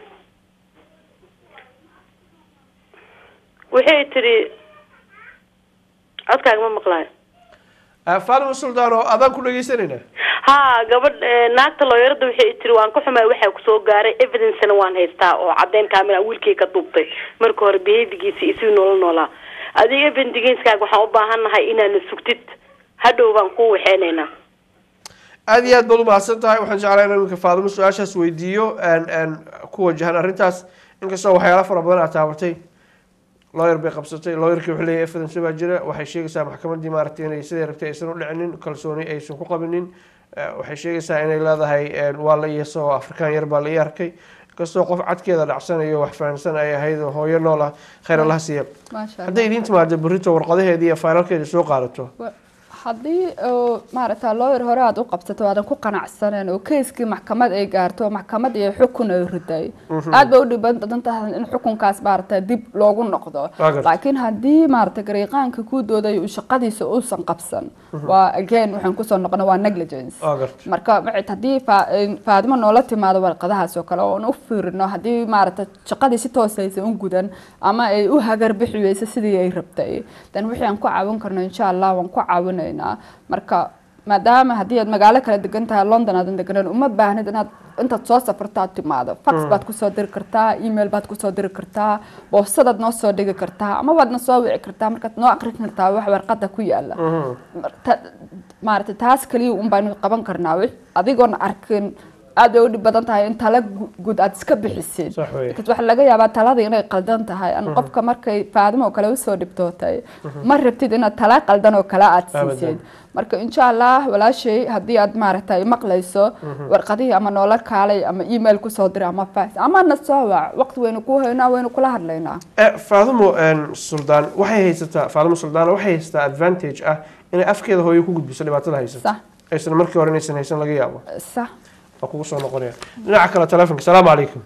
waxay tiri codkaaga ma maqlaayo Ee, faadimo suldaan oo adaan ku dhegeysanayna ha gabadh eh, naagta looyarada waxay tiri waan ka xumay waxaa kusoo gaaray evidencena waan haystaa oo caddeyn kaamila wiilkay ka duubtay marka hore behavigiisa isii noola noolaa adiga evidencegaaga waxaan u baahan nahay inaana sugtid hadhow baan kuu waxeynaynaa aada iyo aad baad umahadsan tahay waxaan jeclahay in iminka faadimo su-aashaas weydiiyo een, een, ku wajahan arrintaas inkastoo waxyaala fara badan aad taabatay lawyer bay qabsatay lawyerkii wuxuu leeyahay evidence baa jira waxay sheegaysaa maxkamadii maaragtay inay sidai rabtay aysan u dhicinin kalsooni aysan ku qabinin Eh, waxay sheegaysaa inay leedahay een, waa la iyaso oo afrikaan yar baa la ii arkay inkastoo qof cadkeeda dhacsanayo wax fahamsan ay ahayd oo hooyo nool ah khayr allaha siiya maasha hadday idiin timaado berrito warqadaheedii iyo faalalkeeda soo qaadato Allah. haddii oo maaragta lawyer hore aad u qabsato aadan ku qanacsaneen oo keiskii maxkamad ay gaarto oo maxkamad iyo xukun ay riday aad bay u dhiban badan tahay in xukunkaas maaragta dib loogu noqdo Waa gartay. laakiin haddii maaragta gariiqaanka ku dooday uu shaqadiisa uusan qabsan waa again waxaan kusoo noqona waa negligence waa garta marka maxay haddii faa- een, faadimo noola timaado warqadahaas oo kale oon u fiirino haddii maaragta shaqadii si toosaysa u gudan ama ay u hagar bixi weyso sidii ay rabtay dan wixii aan ku caawin karno insha allah waan ku caawinaynaa marka maadaama haddii aad magaalo kala degan tahay london aadan deganan uma baahnid inaad intaad soo safarto aad timaado fax baad kusoo diri kartaa email baad kusoo diri kartaa boosadaad noo soo dhigi kartaa ama waad na soo wici kartaa markaad noo aqrin kartaa wax warqada ku yaala ta- maaragtay taas kaliya un baynu qaban karnaa wi- adigoon arkin aad bay u dhib badan tahay in tala gu- guud aad iska bixisid Sax weeye. Because waxaa laga yaabaa taladii inay qaldan tahay an qofka markay faadimo oo kale usoo dhibtootay ma rabtid inaad tala qaldan oo kale aad Abadan. siisid marka insha allah walaashay haddii aad maaragtay maqlayso warqadihii ama noola kaalay ama email kusoo dira ama fax ama na soo wac waqti waynu ku haynaa waynu kula hadlaynaa Eh, faadimo een, suldaan waxay haysataa faadimo suldaan waxay haysataa advantage ah inay afkeeda hooyo ku gudbiso dhibaatada haysata sax aysan markii hore inaysan haysan laga yaabo sax waa kugu soo noqonaya dhinaca kale telefonka salaamu calaykum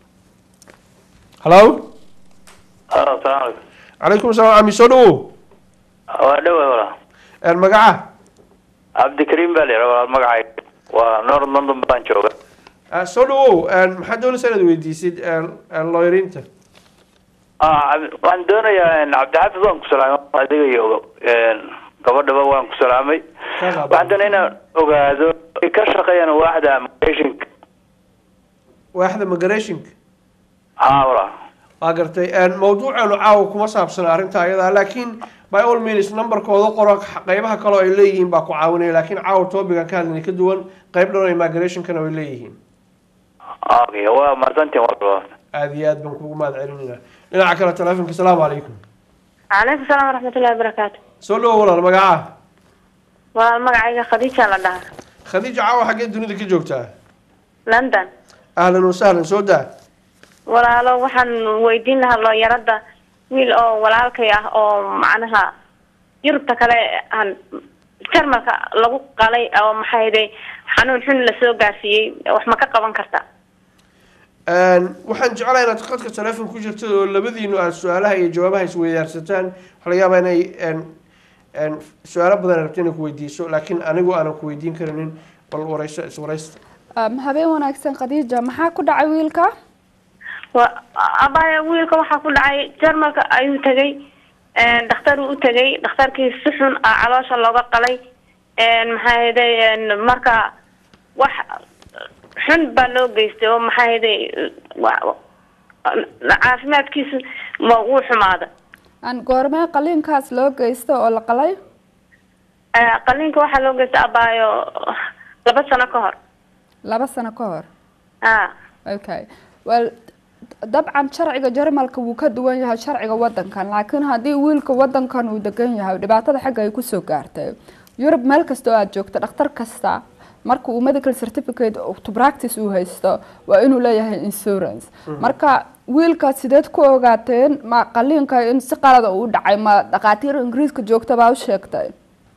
hallo Halo, salaam alaikum. calaykum salaam ami soo dhawow Waa dhawaad walaal. Een, magaca Cabdikariim baa la yidhaha walaal magacayga. Waa North London baan jooga. Ah, soo dhawow een, maxaad doonaysaa inaad weydiisid een, een, lawyeriinta Ah, Cabdi- waxaan doonayaa in Cabdixaafid waan ku salaamay adiga iyo een, gabadhaba waan ku salaamay. Waxaan doonaya inaan ogaado ay ka shaqeeyaan waaxda immigration-ka. waaxda migrationka Haa walaal. waa gartay een, mawduuceenu caawa kuma saabsana arrinta ayada laakiin by all means numberkooda qoro qeybaha kaloo ay leeyihiin baa ku caawinaya laakiin caawa topigan ka hadlayna ka duwan qeyb dhan oo migrationkana way leeyihiin Okay, waa mahadsantihin walaal. aada iyo aad baan kugu mahad celinayna dhinaca kale telefonka salaamu calaykum calaykum salaam waraxmatullahi wabarakaatu soo dhawow walaal magaca waa magacayga khadiija la dhahaa khadiija caawa xaggee dunida ka joogtaa london ahlan wasahlan soo daa walaalo waxaan weydiin lahaa looyaradda wiil oo walaalkay ah oo macnaha yurubta kale aan jarmalka lagu qalay oo maxayde xanuun xun lasoo gaarsiiyey wax ma ka qaban karta waxaan jeclahay inaad qadka teleefon ku jirtid oo labadiinu aad su-aalaha iyo jawaabaha isweydaarsataan waxaa laga yaabaa inay su-aalo badan rabto inay ku weydiiso laakiin anigu aanan ku weydiin karinin bal wareyso iswareysta Um, habeen wanaagsan khadiija maxaa ku dhacay wiilka wa abaya wiilka waxaa ku dhacay jarmalka ayuu tegay dhakhtar uu u tegay dhakhtarkii si xun ah caloosha looga qalay maxaa yeday marka wax xun baa loo geystay oo maxaa yeday caafimaadkiisu ma wuu xumaaday aan goormee qaliinkaas loo geysto oo la qalay qaliinka waxaa loo geystay abaayo laba sano ka hor laba sano ka hor a okay well dabcan sharciga jarmalka wuu ka duwan yahay sharciga wadankan laakiin haddii wiilka wadankan uu degan yahay dhibaatada xagga ay kusoo gaartay yurub meel kasta oo aad joogto dhakhtar kasta marka uu medical certificate to practice uu haysto waa inuu leeyahay insurance marka wiilka sideed ku ogaateen ma qaliinka in si qalada uu dhacay ma dhakhaatiir ingiriiska joogta baa u sheegtay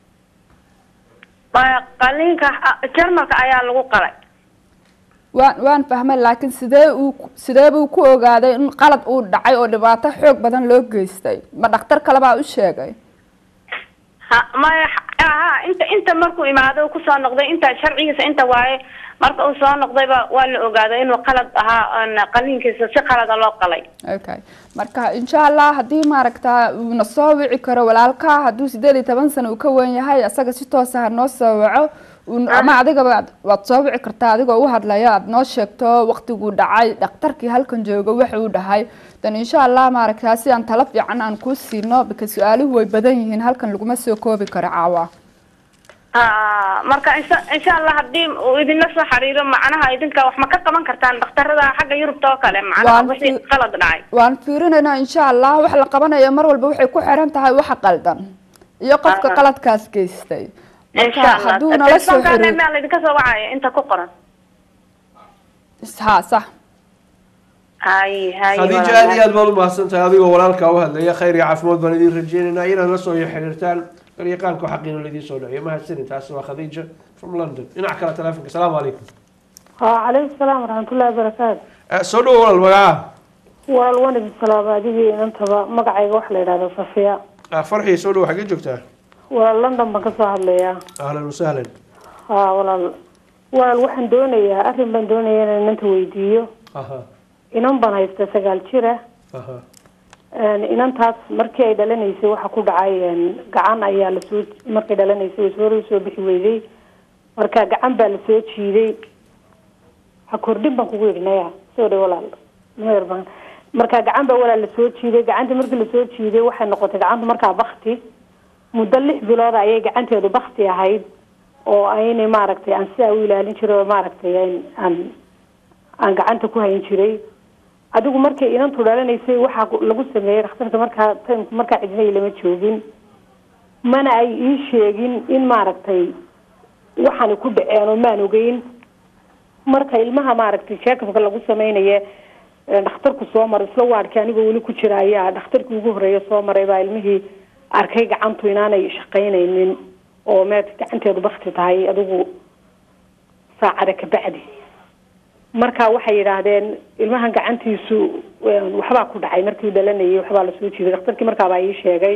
qaliinka jarmalka ayaa lagu qalay waan waan fahmay laakiin sidee uu sidee buu ku ogaaday in qalad uu dhacay oo dhibaato xoog badan loo geystay ma dhakhtar kale baa u sheegay ha maya ha inta inta markuu imaado kusoo noqday inta sharcigiisa inta waaye marka uu soo noqdayba waa la ogaaday inuu qalad ahaa qaliinkiisa si qalada loo qalay okay marka insha allah haddii maaragta uuna soo wici karo walaalka hadduu sideed iyo toban sano uu ka wen yahay isaga si toosa ha noo soo waco ama adigaba waad soo wici kartaa adigoo u hadlaya aad noo sheegto waqtiguu dhacay dhakhtarkii halkan jooga waxa uu dhahay dan insha allah maaragtaa si aan talo fiican aan kuu siino bika su-aaluhu way badan yihiin halkan laguma soo koobi karo caawa marka insha insha allah haddii uu idinla soo xiriiro macnaha idinka wax ma ka qaban kartaan dhakhtarada xagga yurubta oo kale macnaha wixii qalad dhacay waan fiirinaynaa insha allah wax la qabanayo mar walba waxay ku xiran tahay waxa qaldan iyo qofka qaladkaas geystay marka hadduu nala soo xiriir maa laydinka soo wacaya inta ku qoran ha sax hay hay khadiija aad iyo aad baad umahadsan tahay adigoo walaalkaa u hadlaya khayr iyo caafimaad baan idiin rajeynaynaa inaad la soo xiriirtaan garyaqaanka xaqiina laidiin soo dhaciyo mahadsanin taasi waa khadiija from london dhinac kale telefonka asalaamu calaykum calaykum salaam waraxmatullahi wabarakaatu soo dhawo walaal magaca walaal waan idin salaama adigii inantaba magacayga waxa la yidhahda safiya farxiya soo dhawo xaggee joogtaa walaal london baan kasoo hadlayaa ahlan wasahlan ha walaal walaal waxaan doonayaa arrin baan doonayaa inaan inanta weydiiyo aha inan baan haysta sagaal jira aha inantaas markii ay dhalanaysay waxa ku dhacay gacan ayaa lasoo markay dhalanaysay way soo soo bixi weyday marka gacan baa lasoo jiiday ha kordhin baan kugu yidhi naya soo dhay walaal meer baan marka gacan baa walaal lasoo jiiday gacanta markii lasoo jiiday waxay noqotay gacantu markaa bakti muddo lix bilood ayay gacanteedu bakti ahayd oo aynay maaragtay aan sidaa u ilaalin jiray oo maaragtay aan aan gacanta ku hayn jiray adigu markay inantu dhalanaysay waxaa lagu sameeyey dhakhtarka markaa timku markaa cidnay lama joogin mana ay ii sheegin in maaragtay waxaanay ku dhaceen oo maan ogeyn marka ilmaha maaragtay sheekabka lagu sameynaya dhakhtarku soo maray isla waadhkii anigoo weli ku jira ayaa dhakhtarkii ugu horreeya soo maray baa ilmihii arkay gacantu inaanay shaqaynaynin oo meed gacanteedu bakti tahay adigu saacada kabacdi marka waxay yidhaahdeen ilmahan gacantiisu waxbaa ku dhacay markii dhalanayay waxbaa lasoo jiiday dhakhtarkii markaabaa ii sheegay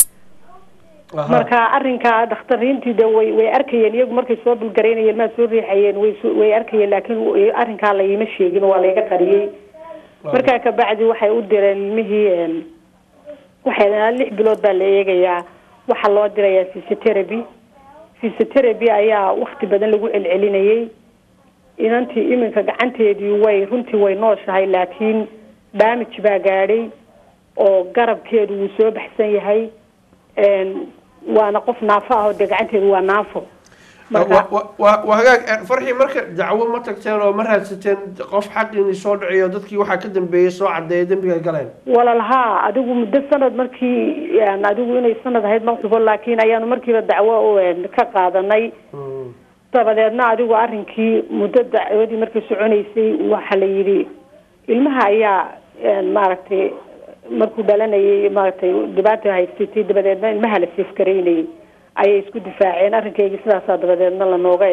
marka arrinkaa dakhtariintii de way way arkayeen iyagu markay soo dulgaraynayeen ilmaha soo riixayeen way way arkayeen laakiin arrinkaa layima sheegin waa layga qariyey markaa kabacdi waxay u direen ilmihii waxay lix bilood baa la eegayaa waxaa loo dirayaa physiotherapy physiotherapy ayaa wakti badan lagu celcelinayay inantii iminka gacanteedii way runtii way nooshahay laakiin damage baa gaadhay oo garabkeedu wuu soo baxsan yahay waana qof naafo ah oo dee gacanteedu waa naafo waa hagaag farxii marka dacwo ma tagteen oo ma raadsateen qof xaqiini soo dhaciyo dadkii waxaa ka dambeeyey soo cadeeya dembiga ay galeen walaal haa adigu muddo sanad markii adigu inay sanad ahayd ma xubo laakiin ayaanu markiiba dacwo ka qaadanay dabadeedna adigu arrinkii muddo dacwadii markay soconaysay waxa la yidhi ilmaha ayaa maaragtay markuu dhalanayay maaragtay dhibaata haysatay dabadeedna ilmaha la seefgaraynayay ayay isku difaaceen arrinkeygii sidaasaa dabadeedna lanooga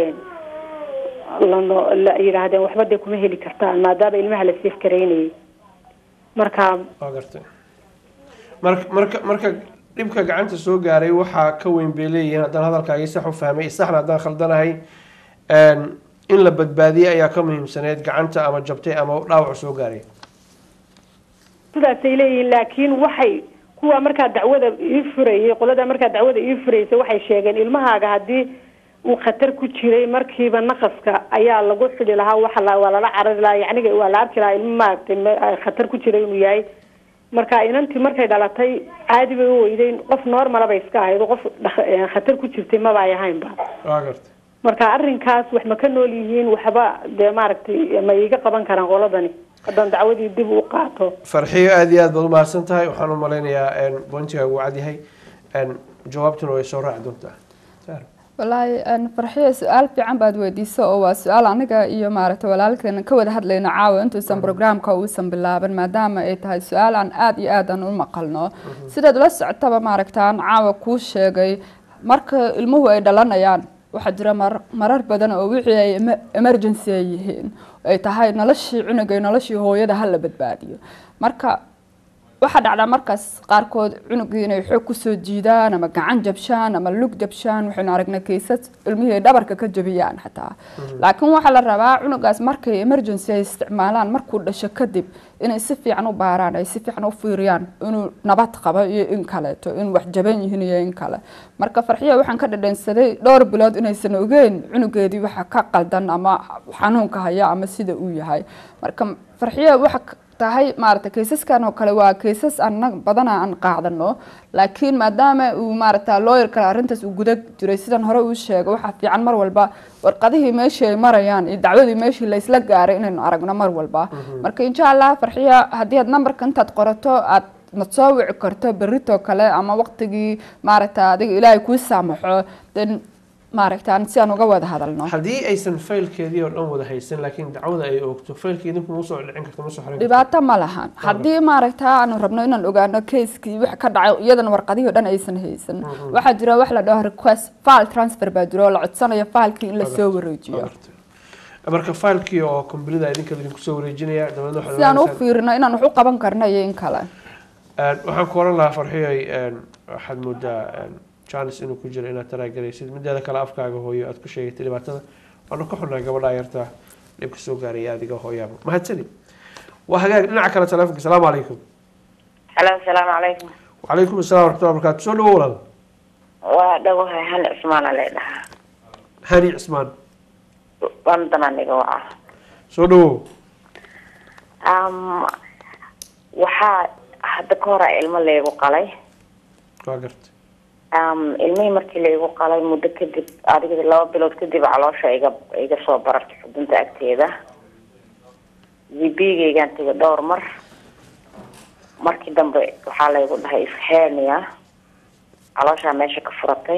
lano la yidhaahdeen waxba dee kuma heli kartaan maadaama ilmaha la seefgaraynayay marka waa gartay marka marka marka dhibka gacanta soo gaaray waxaa ka weyn bay leeyihiin haddaan hadalkaagii sax u fahmay saxna haddaan khaldanahay in la badbaadiyey ayaa ka muhiimsaneyd gacanta ama jabtay ama dhaawac soo gaaray sidaasay leeyihiin laakiin waxay kuwa markaa dacwada ii furayay qolada markaa dacwada ii furaysa waxay sheegeen ilmahaaga haddii uu khatar ku jiray markiiba naqaska ayaa lagu xidhi lahaa waxa la waa lala carari lahaa yacniga waa la arki lahaa ilmo maaragtay khatar ku jiray inuu yahay marka inantii markay dhalatay caadi bay u weydeyn qof normala bay iska ahayd qof khatar ku jirtay maba ay ahaynba waa gartay marka arrinkaas wax ma ka nool yihiin waxba dee maaragtay ma iiga qaban karaan qoladani haddaan dacwadii dib u qaato farxiyo aada iyo aad baad umahadsan tahay waxaan u malaynayaa bointiga uu cad yahay jawaabtuna way soo raaci doontaa wallaahi farxiya su-aal fiican baad weydiiso oo waa su-aal aniga iyo maaragtay walaalkeena ka wada hadlayno caawa intuusan programka uusan bilaaban maadaama ay tahay su-aal aan aada iyo aad aan u maqalno sidaad ula socotaba maaragtaan caawa kuu sheegay marka ilmuhu ay dhalanayaan waxaa jira marar badan oo wixii ay emergency ay yihiin ay tahay noloshii cunuga noloshii hooyada hala badbaadiyo marka waxaa dhacdaa markaas qaarkood cunugii inay xoog kusoo jiidaan ama gacan jabshaan ama lug jabshaan waxaynu aragnay kaysas ilmihii ay dhabarka ka jabiyaan xataa laakiin waxaa la rabaa cunugaas markay emergency ay isticmaalaan markuu dhasho kadib inay si fiican u baaraan ay si fiican u fiiriyaan inuu nabad qabo iyo in kaleeto in wax jaban yihiin iyo in kale marka farxiya waxaan ka dhadhansaday dhowr bilood inaysan ogeyn cunugeedii waxa ka qaldan ama xanuunka haya ama sida uu yahay marka farxiya waxa tahay maaragtay kaysaskan oo kale waa kaysas anag badana aan qaadano laakiin maadaama uu maaragta lawyer kale arrintaas uu guda jiray sidan hore uu sheegay waxaa fiican mar walba warqadihii meeshii ay marayaan iyo dacwadii meeshii la isla gaaray inaynu aragno mar walba marka insha allah farxiya haddii aad nambarka intaad qorato aad na soo wici karto berritoo kale ama waqtigii maaragta adiga ilaahay kuu saamaxo den maaragtaan si aan uga wada hadalno haddii aysan faylkeedii oo dhan wada haysan laakiin dacwada ay oogto faylkii idinku ma soo dhicin karto ma soo xarin dhibaato ma lahan haddii maaragta aanu rabno inaan ogaano keiskii wax ka dhacay iyadan warqadihii o dhan aysan haysan waxaa jira wax la dhaho request file transfer baa jira oo la codsanayo filekii in lasoo wareejiyo marka faylkii oo kombilida idinka idinku soo wareejinaya dabeedna si aan u fiirino inaan wax u qaban karno iyo in kale waxaan ku oran lahaa farxiyay waxaad moodaa janis inuu ku jiro inaad taraagaraysid mideeda kale afkaaga hooyo aad ku sheegatay dhibaatada waanu ka xunaa gabadha yarta dhibka soo gaaraya adiga hooyaaba mahadsanid waa hagaag dhinaca kale telefonka asalaamu calaykum halo asalaamu calaykum wacalaykum assalam waraxmatullahi barakaatu soo dhawo walaal waa dhawahay hani cismaana lay dhahaa hani cismaan london aniga waa soo dhawo waxaa hadda ka hora ilmo laygu qalay waa garta ilmihii markii laigu qalay muddo kadib adiga laba bilood kadib caloosha iga iga soo barartay xudunta agteeda gbgaygaan tegay dhowr mar markii dambe waxaa laygu dhahay ishernia calooshaa meesha ka furatay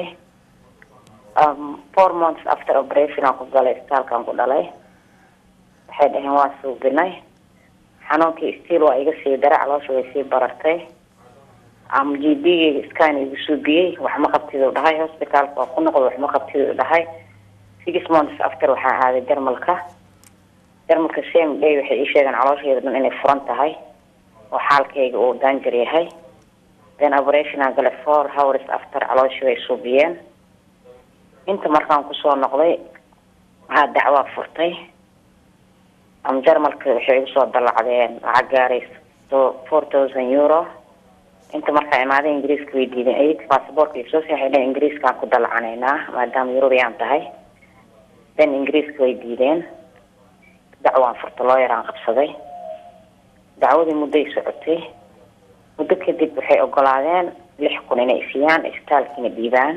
four months after operation aan ku galay isbitaalkaan ku dhalay waxay dhaheen waa suubinay xanuunkii stiil waa iga sii daray caloosha way sii barartay am g b gayga scan igu suubiyey waxma qabtid dhahay hospitaalka waa ku noqday waxma qabtid dhahay six months after waxaan aaday jarmalka jarmalka same day waxay ii sheegeen caloosheeda dhan inay furan tahay oo xaalkayga uu danger yahay then operation aan galay four hours after calooshii way suubiyeen inta markaan kusoo noqday waxaa dacwaa furtay am jarmalka waxay igu soo dallacdeen lacag gaarayso four thousand euro inta markaa imaaday ingiriiska way diideen ayag basaboorka soo saxiixeen ingiriiskaan ku dalacanaynaa maadaama eurobiyaan tahay then ingiriiska way diideen dacwaan furta looyaraan qabsaday dacwadii mudday socotay muddo kadib waxay ogolaadeen lix kun inay siiyaan isbitaalkiina dhiibaan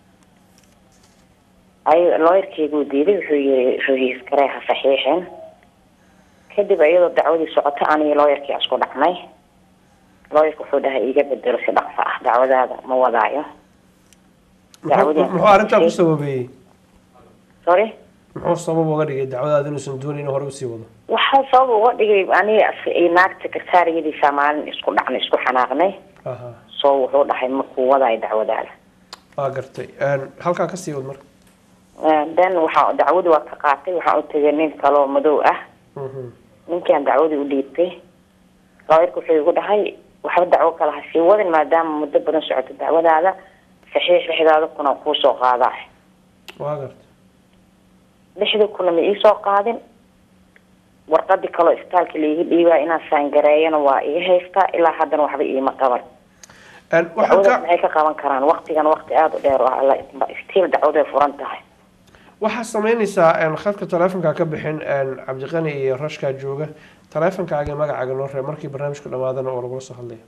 ay looyarkeyguu diiday wuxuu yiri rohiiskaree ha saxiixin kadib iyadoo dacwadii socoto aniga looyarkii isku dhacnay looyarka wuxuu dhahay iiga bedelo si dhaqso ah dacwadaada ma wadaayo muxuu arrintaa ku sababeeyey sorry muxuu sabab uga dhigay dacwadaada inuusan doonin inuu hore usii wado wax waxaa sabab uga dhigay aniga iyo naagta kartaariyadiisa maalin isku dhacnay isku xanaaqnay aha soo wuxuu dhahay markuu wadaayo dacwadaada waa gartay Een, halkaa kasii wad marka then waxaa dacwadii waa ka qaatay waxaan u tegay nin kaloo madow ah Mhm. ninkaan dacwadii u dhiibtay looyarka wuxuu igu dhahay waxba dacwo kale ha sii wadin maadaama muddo badan socoto dacwadaada saxiix lixdaada kuna kuu soo qaadaa waa gartay lixdii kuna ma iisoo qaadin warqadii kaloo isbitaalka laiga dhiibaa inaan saangareeyana waa iga haystaa ilaa haddana waxba iima qaban Een, waxaan dacwadaas ka maxay ka qaban karaan waqtigan waqti aada u dheer oo alla stiil dacwaday furan tahay waxaa sameynaysaa een, khadka taleefonka ka bixin een, cabdiqani iyo rashkaa jooga taleefonkaaga iyo magacaaga noo reeb markii barnaamijku dhamaadana oo lagula soo hadlaya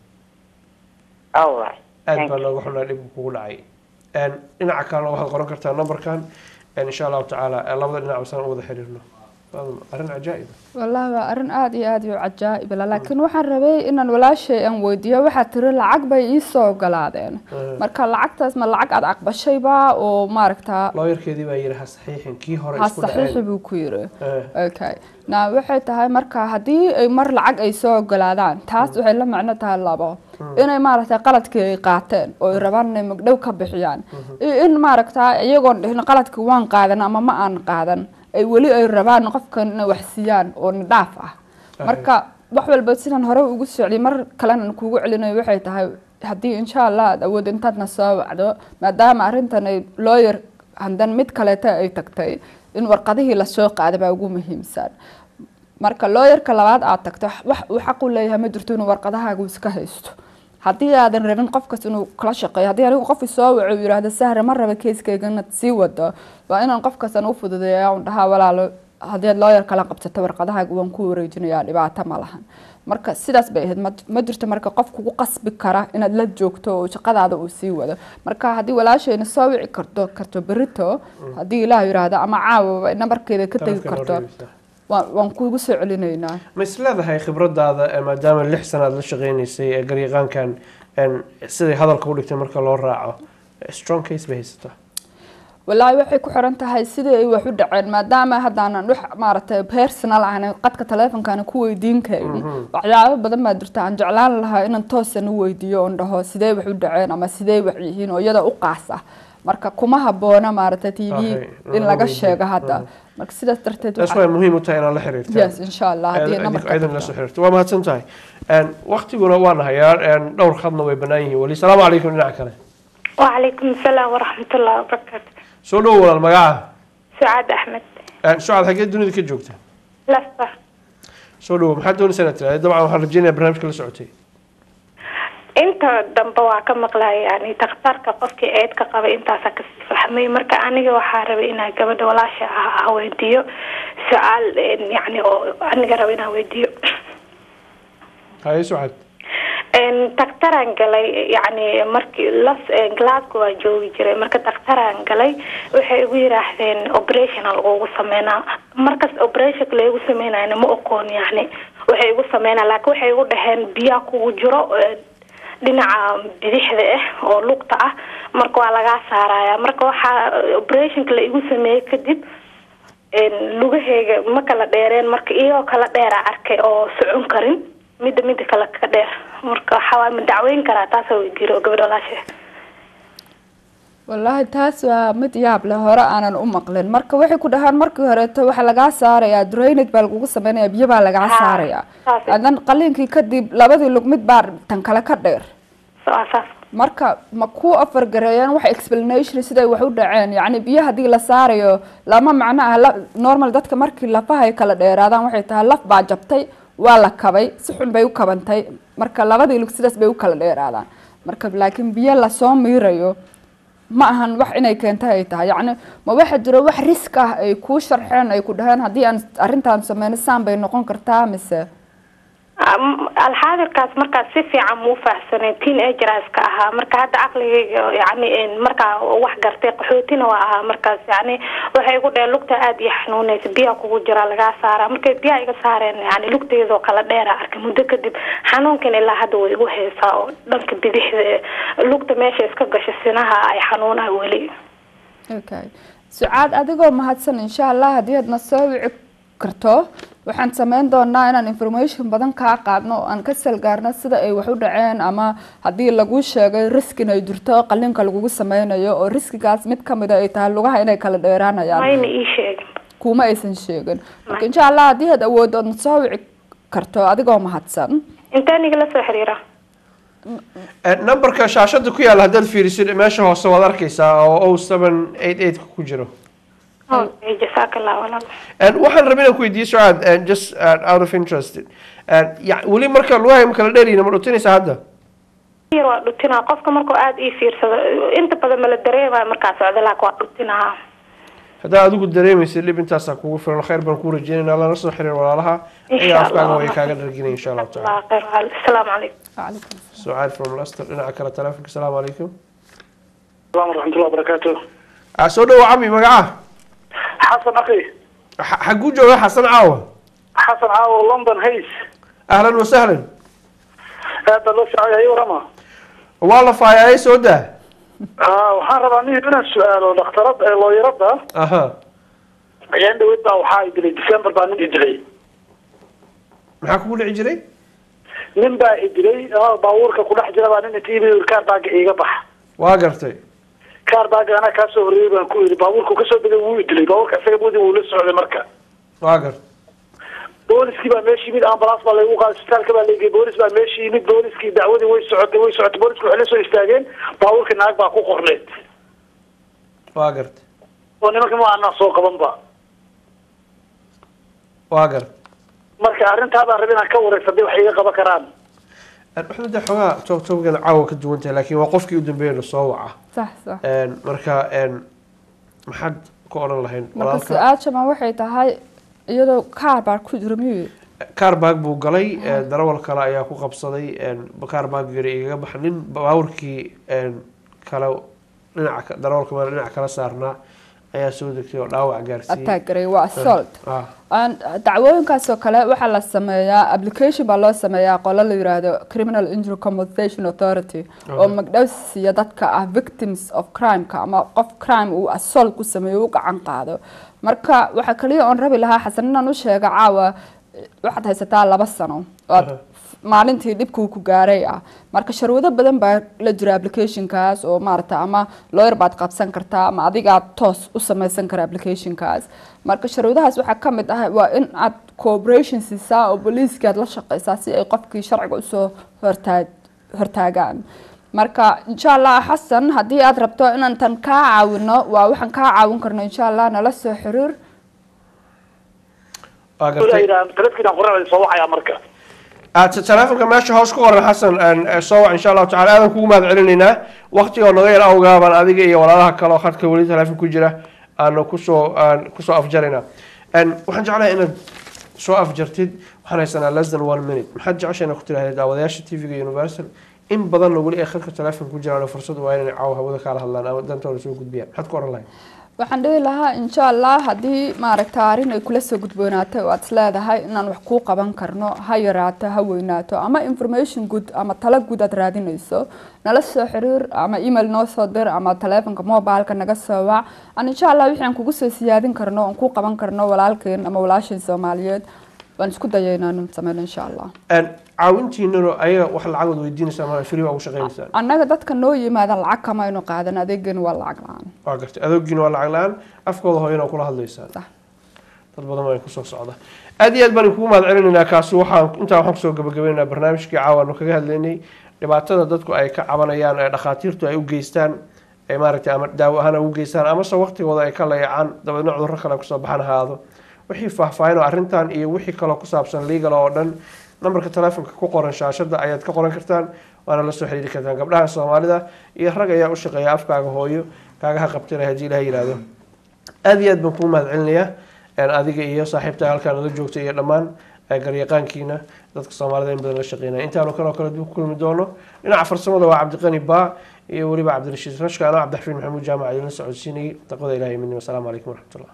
alright aad baa looga xunaa dhibka kugu dhacay Een, dhinaca kalena waxaad qoran kartaa numberkan een, insha allahu tacaala ee labada dhinac basaan u wada xiriirno Waa arrin cajaa'ib wallaahi waa arrin aada iyo aada u cajaa'ib la laakiin waxaan rabay inaan walaashay aan weydiiyo waxaa tiri lacag bay ii soo ogolaadeen marka lacagtaas ma lacag aada aqbashayba oo maaragtaa looyarkeedii baa yidhi ha saxiixin kii hore ha isku saxiixi dhaceen buu ku yiri Eh. okay na waxay tahay marka haddii ay mar lacag ay soo ogolaadaan taas waxay la macno tahay labo inay maaragtay qaladkii ay qaateen oo ay rabaan inay magdhow ka bixiyaan iyo in maaragtaa iyagoon dhihin qaladkii waan qaadan ama ma aan qaadan ay weli ay rabaan qofkan inay wax siiyaan oo nidhaaf ah marka wax walba sidaan hore ugu socday mar kalena aan kuugu celinayo waxay tahay haddii insha allah aad awood intaadna soo wacdo maadaama arrintan ay lawyer handan mid kaleeta ay tagtay in warqadihii lasoo qaada baa ugu muhiimsan marka lawyerka labaad aad tagto wax uu xaq u leeyahay ma jirto inuu warqadahaagu iska haysto haddii aadan rabin qofkas inuu kala shaqeeyo haddii anigu qof isoo waco uu yidhaahdo sahre ma raba keiskayga inaad sii wado waa inaan qofkasan u fududeeya un dhahaa walaalo haddii aad lawyer kala qabsato warqadahaaga waan ku wareejinayaa dhibaato ma lahan marka sidaas bay ahayd ma- ma jirto marka qof kugu qasbi kara inaad la joogto oo shaqadaada uu sii wado marka haddii walaashayna soo wici karto karto berito haddii ilaah yidhaahdo ama caawa nambarkeeda ka tegi Taleefka noo karto reebeysaa. waan waan kuugu soo celinaynaa ma is leedahay khibradaada ee maadaama lix sanaad la shaqeynaysay ee garyaqaankan een, siday hadalka u dhigtay marka loo raaco strong case bay haysataa walaahi waxay ku xiran tahay sidii ay wax u dhaceen maadaama haddaanan wax maaragtay personal ahna qadka taleefonkaana ku weydiin kayni waxyaabo badan baa jirta aan jeclaan lahaa inaan toosan u weydiiyo oon dhaho sidee wax u dhaceen ama sidee wax yihiin oo iyada u qaas ah marka kuma haboona maaragtay t v Okay, in lama laga weydiin. sheego hadda Mhm. marka sidaas darteed taas waxaa- way muhiim u tahay inaad la xiriirtaan yes insha allah haddii Aad- nambarka aad la soo xiriirto waa mahadsan tahay Een, waqtiguna waan hayaa een, dhowr khadna way bannaan yihiin weli salaamu calaykum dhinaca kale وعليكم السلام ورحمة الله وبركاته soo dhowo walaal magaca سعاد أحمد Een, sucaad xaggee dunida ka joogta لفة soo dhowo maxaad doonaysaa inaad tiraahdo dabcan waxaan rajeynayaa barnaamijka la socotay inta dambe waa ka maqlay yani takhtarka qofkii eedka qabay intaasa kasii fahmay marka aniga waxaa rabay inaan gabadha walaasha ah ah weydiiyo su-aal een, yani oo aniga raba inaan weydiiyo haye sucaad Een, daktaraan galay yani markii las een, glasgow aan joogi jiray marka daktaraan galay waxay igu yiraahdeen operationa lagugu sameynaa markas operationka laygu sameynayna ma oqoon yani waxay igu sameynaa laakiin waxay igu dhaheen biyaa kugu jiro een, dhinaca bidixda ah oo lugta ah marka waa lagaa saaraya marka waxaa operationka la igu sameeyey kadib een, lugaheyga ma kala dheereen marka iyagoo kala dheera arkay oo socon karin midda midda kale ka dheer marka waxaa waay ma dacweyn karaa taasoo weydiiro oo gabadha walaasha wallaahi taas waa mid yaab leh hore aanan u maqlin marka waxay ku dhahaan markii horeeto waxaa lagaa saarayaa drainage baa lagugu sameynaya biyo baa lagaa Ha, saarayaa saas. hadan qaliinkii kadib labadii lug mid baa tan kale ka dheer waa saas marka ma ku afargareeyaan wax explanation siday wax u dhaceen yacni biyo haddii la saarayo lama macno ah la- normal dadka markii lafaha ay kala dheeraadaan waxay tahay laf baa jabtay waa la kabay si xun bay u kabantay marka labadii lug sidaas bay u kala dheeraadaan marka laakiin biyo lasoo miirayo ma ahan wax inay keentay ay tahay yacni ma waxa jiro wax risk ah ay kuu sharxeen ay ku dhaheen haddii aan arrintaan sameyno saan bay noqon kartaa mise Am- alxaadirkaas markaas si fiican muu faahsanay teen ageraska ahaa marka hadda caqligayga yani een, markaa wax gartay qaxootina waa ahaa markaas yani waxay igu dheheen lugta aada iyo xanuunaysa biyaa kugu jira lagaa saara markay biyaa iga saareen yani lugteedoo kala dheera arkay muddo kadib xanuunkan ilaa hadda way igu haysaa oo dhanka bidixda ee lugta meesha iska gasha sinaha ay xanuunaa weli okay sucaad adigoo mahadsan insha allah haddii aadna soo wici karto waxaan sameyn doonaa inaan information badan kaa qaadno oo aan ka salgaarno sida ay wax u dhaceen ama haddii lagu sheegay riskin ay jirto qalinka lagugu sameynayo oo riskigaas mid kamida ay tahay lugaha inay kala dheeraanayaan mayna ii sheegin kuma aysan sheegin marka insha allah haddii aad awooddo ood soo wici karto adigoo mahadsan intaan igala soo xiriira numberka shaashada ku yaala haddaad fiirisid meesha hoose waad arkaysaa oo o seven eight eight ku jiro okay jasaaka allah walaal And waxaan rabay inaan ku weydiiyo sucaad and just uh, out of interest And ya- weli marka lugaha ma kala dheeryihin ma dhutinaysaa hadda yar waa dhutinaa qofka markuu aada ii fiirsado inta badan mala dareemayo markaa socda laakiin waa dhutinahaa haddaa adigu dareemaysid dhib intaasaa kugu filan khayr baan kuu rajeynaynaa lana soo xiriir walaalaha Insha iyo afkaaga Allah. way kaaga dharginaya insha allahu taala allah khayr walaal asalaamu calaykum sucaad from leicester dhinaca kale telefonka asalaamu calaykum السلام ورحمة الله وبركاته Ah, soo dhawo cami magaca حسن أخي Xa- xaguu jooga xasan caawa حسن عاو لندن هيس ahlan wasahlan هذا لو شعي أي ورما waa la faayay soo daa آه وحان ربا نيه من السؤال والاخترط لو يربى aha أيام دويت بقى وحا يدري ديسمبر بقى نين إدري maxaa kugu dhici jiray نين بقى إدري آه باورك كل حاجة بقى نين تيبي والكار بقى إيجا بح waa gartay كار بقى أنا كاسو ريبا كوي باورك كسو بدي وو إدري باورك أسيب بودي ولسه على مركز waa gartay booliskii baa meesha yimid ambulance baa lagu qaaday isbitaalka baa lageeyey boolis baa meesha yimid booliskii dacwadii way socotay way socotay boolisku waxay la soo istaageen baabuurka naag baa ku qorneed waa gartay oo nimanka ma aanaa soo qabanba waa gartay marka arrintaa baan rabay inaan ka wareysa hadii wax iga qaban karaan waxna de xoogaa toob toobkeeda caawa ka duwan tahay laakiin waa qofkii u dambeeya la soo waca sax sax Een, marka een, maxaad ku odhan lahayn marka walaalka su-aashama waxay tahay iyadoo kaar baa ku jira miyuu kaarbaag buu galay een, darawal kale ayaa ku qabsaday een, kaarbaag yari igaga baxa nin baabuurkii een, kale dhinaca ka- darawalka meel dhinaca kala saarnaa ayaa soo degtay oo dhaawac gaarsiiyey attack garay waa assault Ah, Aan- dacwooyinkaas oo kale waxaa la sameeyaa application baa loo sameeyaa qolo la yiraahdo criminal injury compensation authority oo Aha. magdhow siiya dadka ah victims of crimeka ama qof crime uu assault ku sameeyo u gacan qaado marka waxaa kaliya oon rabi lahaa xasan inaan u sheega caawa eh, waxaad haysataa laba sano oo aad maalintii dhibkuu ku gaaray ah marka sharwado badan baa la jira applicationkaas oo maarata ama lawyer baad qabsan kartaa ama adigaa toos u samaysan kara applicationkaas marka sharwadahaas waxaa ka mid ah waa in aad cooperation siisaa oo booliiskii aad la shaqaysaa si ay qofkii sharciga usoo hortaa hortaagaan marka insha allah xasan haddii aad rabto inaan tan kaa caawino waa waxaan kaa caawin karno insha allah nala soo xiriir waa gartay taladkiinaan qoran soo wacayaa marka Ah, t- telefonka meesha hoos ku qoran xasan een, eh, soo wac insha allahu tacala aadan kugu mahad celinaynaa waqtigoo naga yar awgaa baan adiga iyo walaalaha kale oo khadka weli teleefon ku jira aanu kusoo aan kusoo afjaraynaa Een, waxaan jeclahay inaad soo afjartid waxaan haysanaa less than one minute maxaad jecesha inaad ku tirahdee daawadayaasha tv-ga universal in badanna weli ay khadka telefonka ku jiraan oo fursad waa inay caawa hawada kaala hadlaan ama dantooda soo gudbiyaan maxaad ku oran lahayd waxaan dhihi lahaa insha allah haddii maaragta arrin ay kula soo gudboonaatay oo aad is leedahay inaan wax kuu qaban karno ha yaraato ha weynaato ama information good ama talo good aad raadinayso nala soo xiriir ama email noo soo dir ama taleefonka mobileka naga soo wac aan insha allah wixii aan kugu soo siyaadin karno oon kuu qaban karno walaalkeen ama walaasheen soomaaliyeed waan isku daya inaan sameyno insha allah Een, caawintiinano ayaga wax lacagood weydiinaysaa ma free baa ugu shaqaynaysaa annaga dadka noo yimaada lacag kama aynu qaadan adeegana waa lacag la-aan waa gartay adoogiina waa lacag la-aan afkooda hooyana kula hadlaysaa Sax. dad badan baa kusoo socda aad iyo aad baan kugu mahad celinaynaa kaasi waxaan intaa waxaan kusoo gabagabaynaynaa barnaamijkii caawaanu kaga hadlaynay dhibaatada dadku ay ka cabanayaan ee dhakhaatiirtu ay u geystaan ee maaragtay ama daawo ahaan ay ugu geystaan amase waqtigooda ay ka layacaan dabeedna cudurro kale kusoo baxan ahaado wixii faahfaahin oo arrintan iyo wixii kaloo ku saabsan legal oo dhan nambarka telefonka ku qoran shaashada ayaad ka qoran kartaan waana la soo xiriiri kartaan gabdhaha soomaalida iyo rag ayaa u shaqeeya afkaaga hooyo kaagaha qabtana haddii ilaha yihahdo aad iyo aad baan kugu mahad celinayaa een, adiga iyo saaxiibta halkaan nala joogta iyo dhammaan ee, garyaqaankiina dadka soomaalida in badan la shaqeynaya intaanu kaloo kale dib ku kulmi doono dhinaca farsamada waa cabdiqani baa iyo weliba cabdirashiid rashka anoo cabdixafiin maxamuud jaamac idinla socodsiinayay taqwada ilahi midnimo asalaamu calaykum waraxmatullah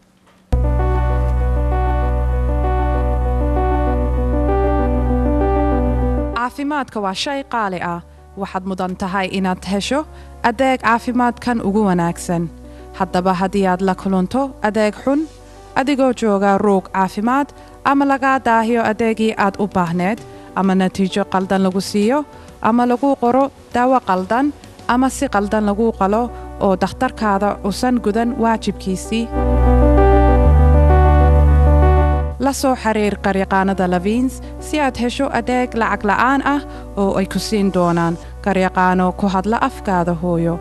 caafimaadka waa shay qaali ah waxaad mudan tahay inaad hesho adeeg caafimaadkan ugu wanaagsan haddaba haddii aad la kulanto adeeg xun adigoo jooga ruug caafimaad ama lagaa daahiyo adeegii aad u baahneed ama natiijo qaldan lagu siiyo ama lagu qoro daawo qaldan ama si qaldan lagu qalo oo dakhtarkaada usan gudan waajibkiisii la soo xiriir qaryaqaanada laviins si aad hesho adeeg lacag la'aan ah oo ay ku siin doonaan qaryaqaano ku hadla afkaada hooyo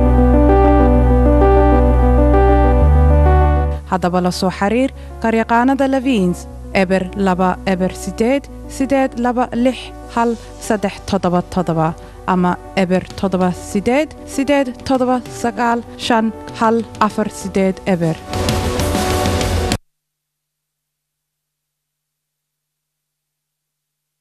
haddaba la soo xiriir qaryaqaanada laviins eber laba eber sideed sideed laba lix hal saddex toddoba toddoba ama eber toddoba sideed sideed toddoba sagaal shan hal afar sideed eber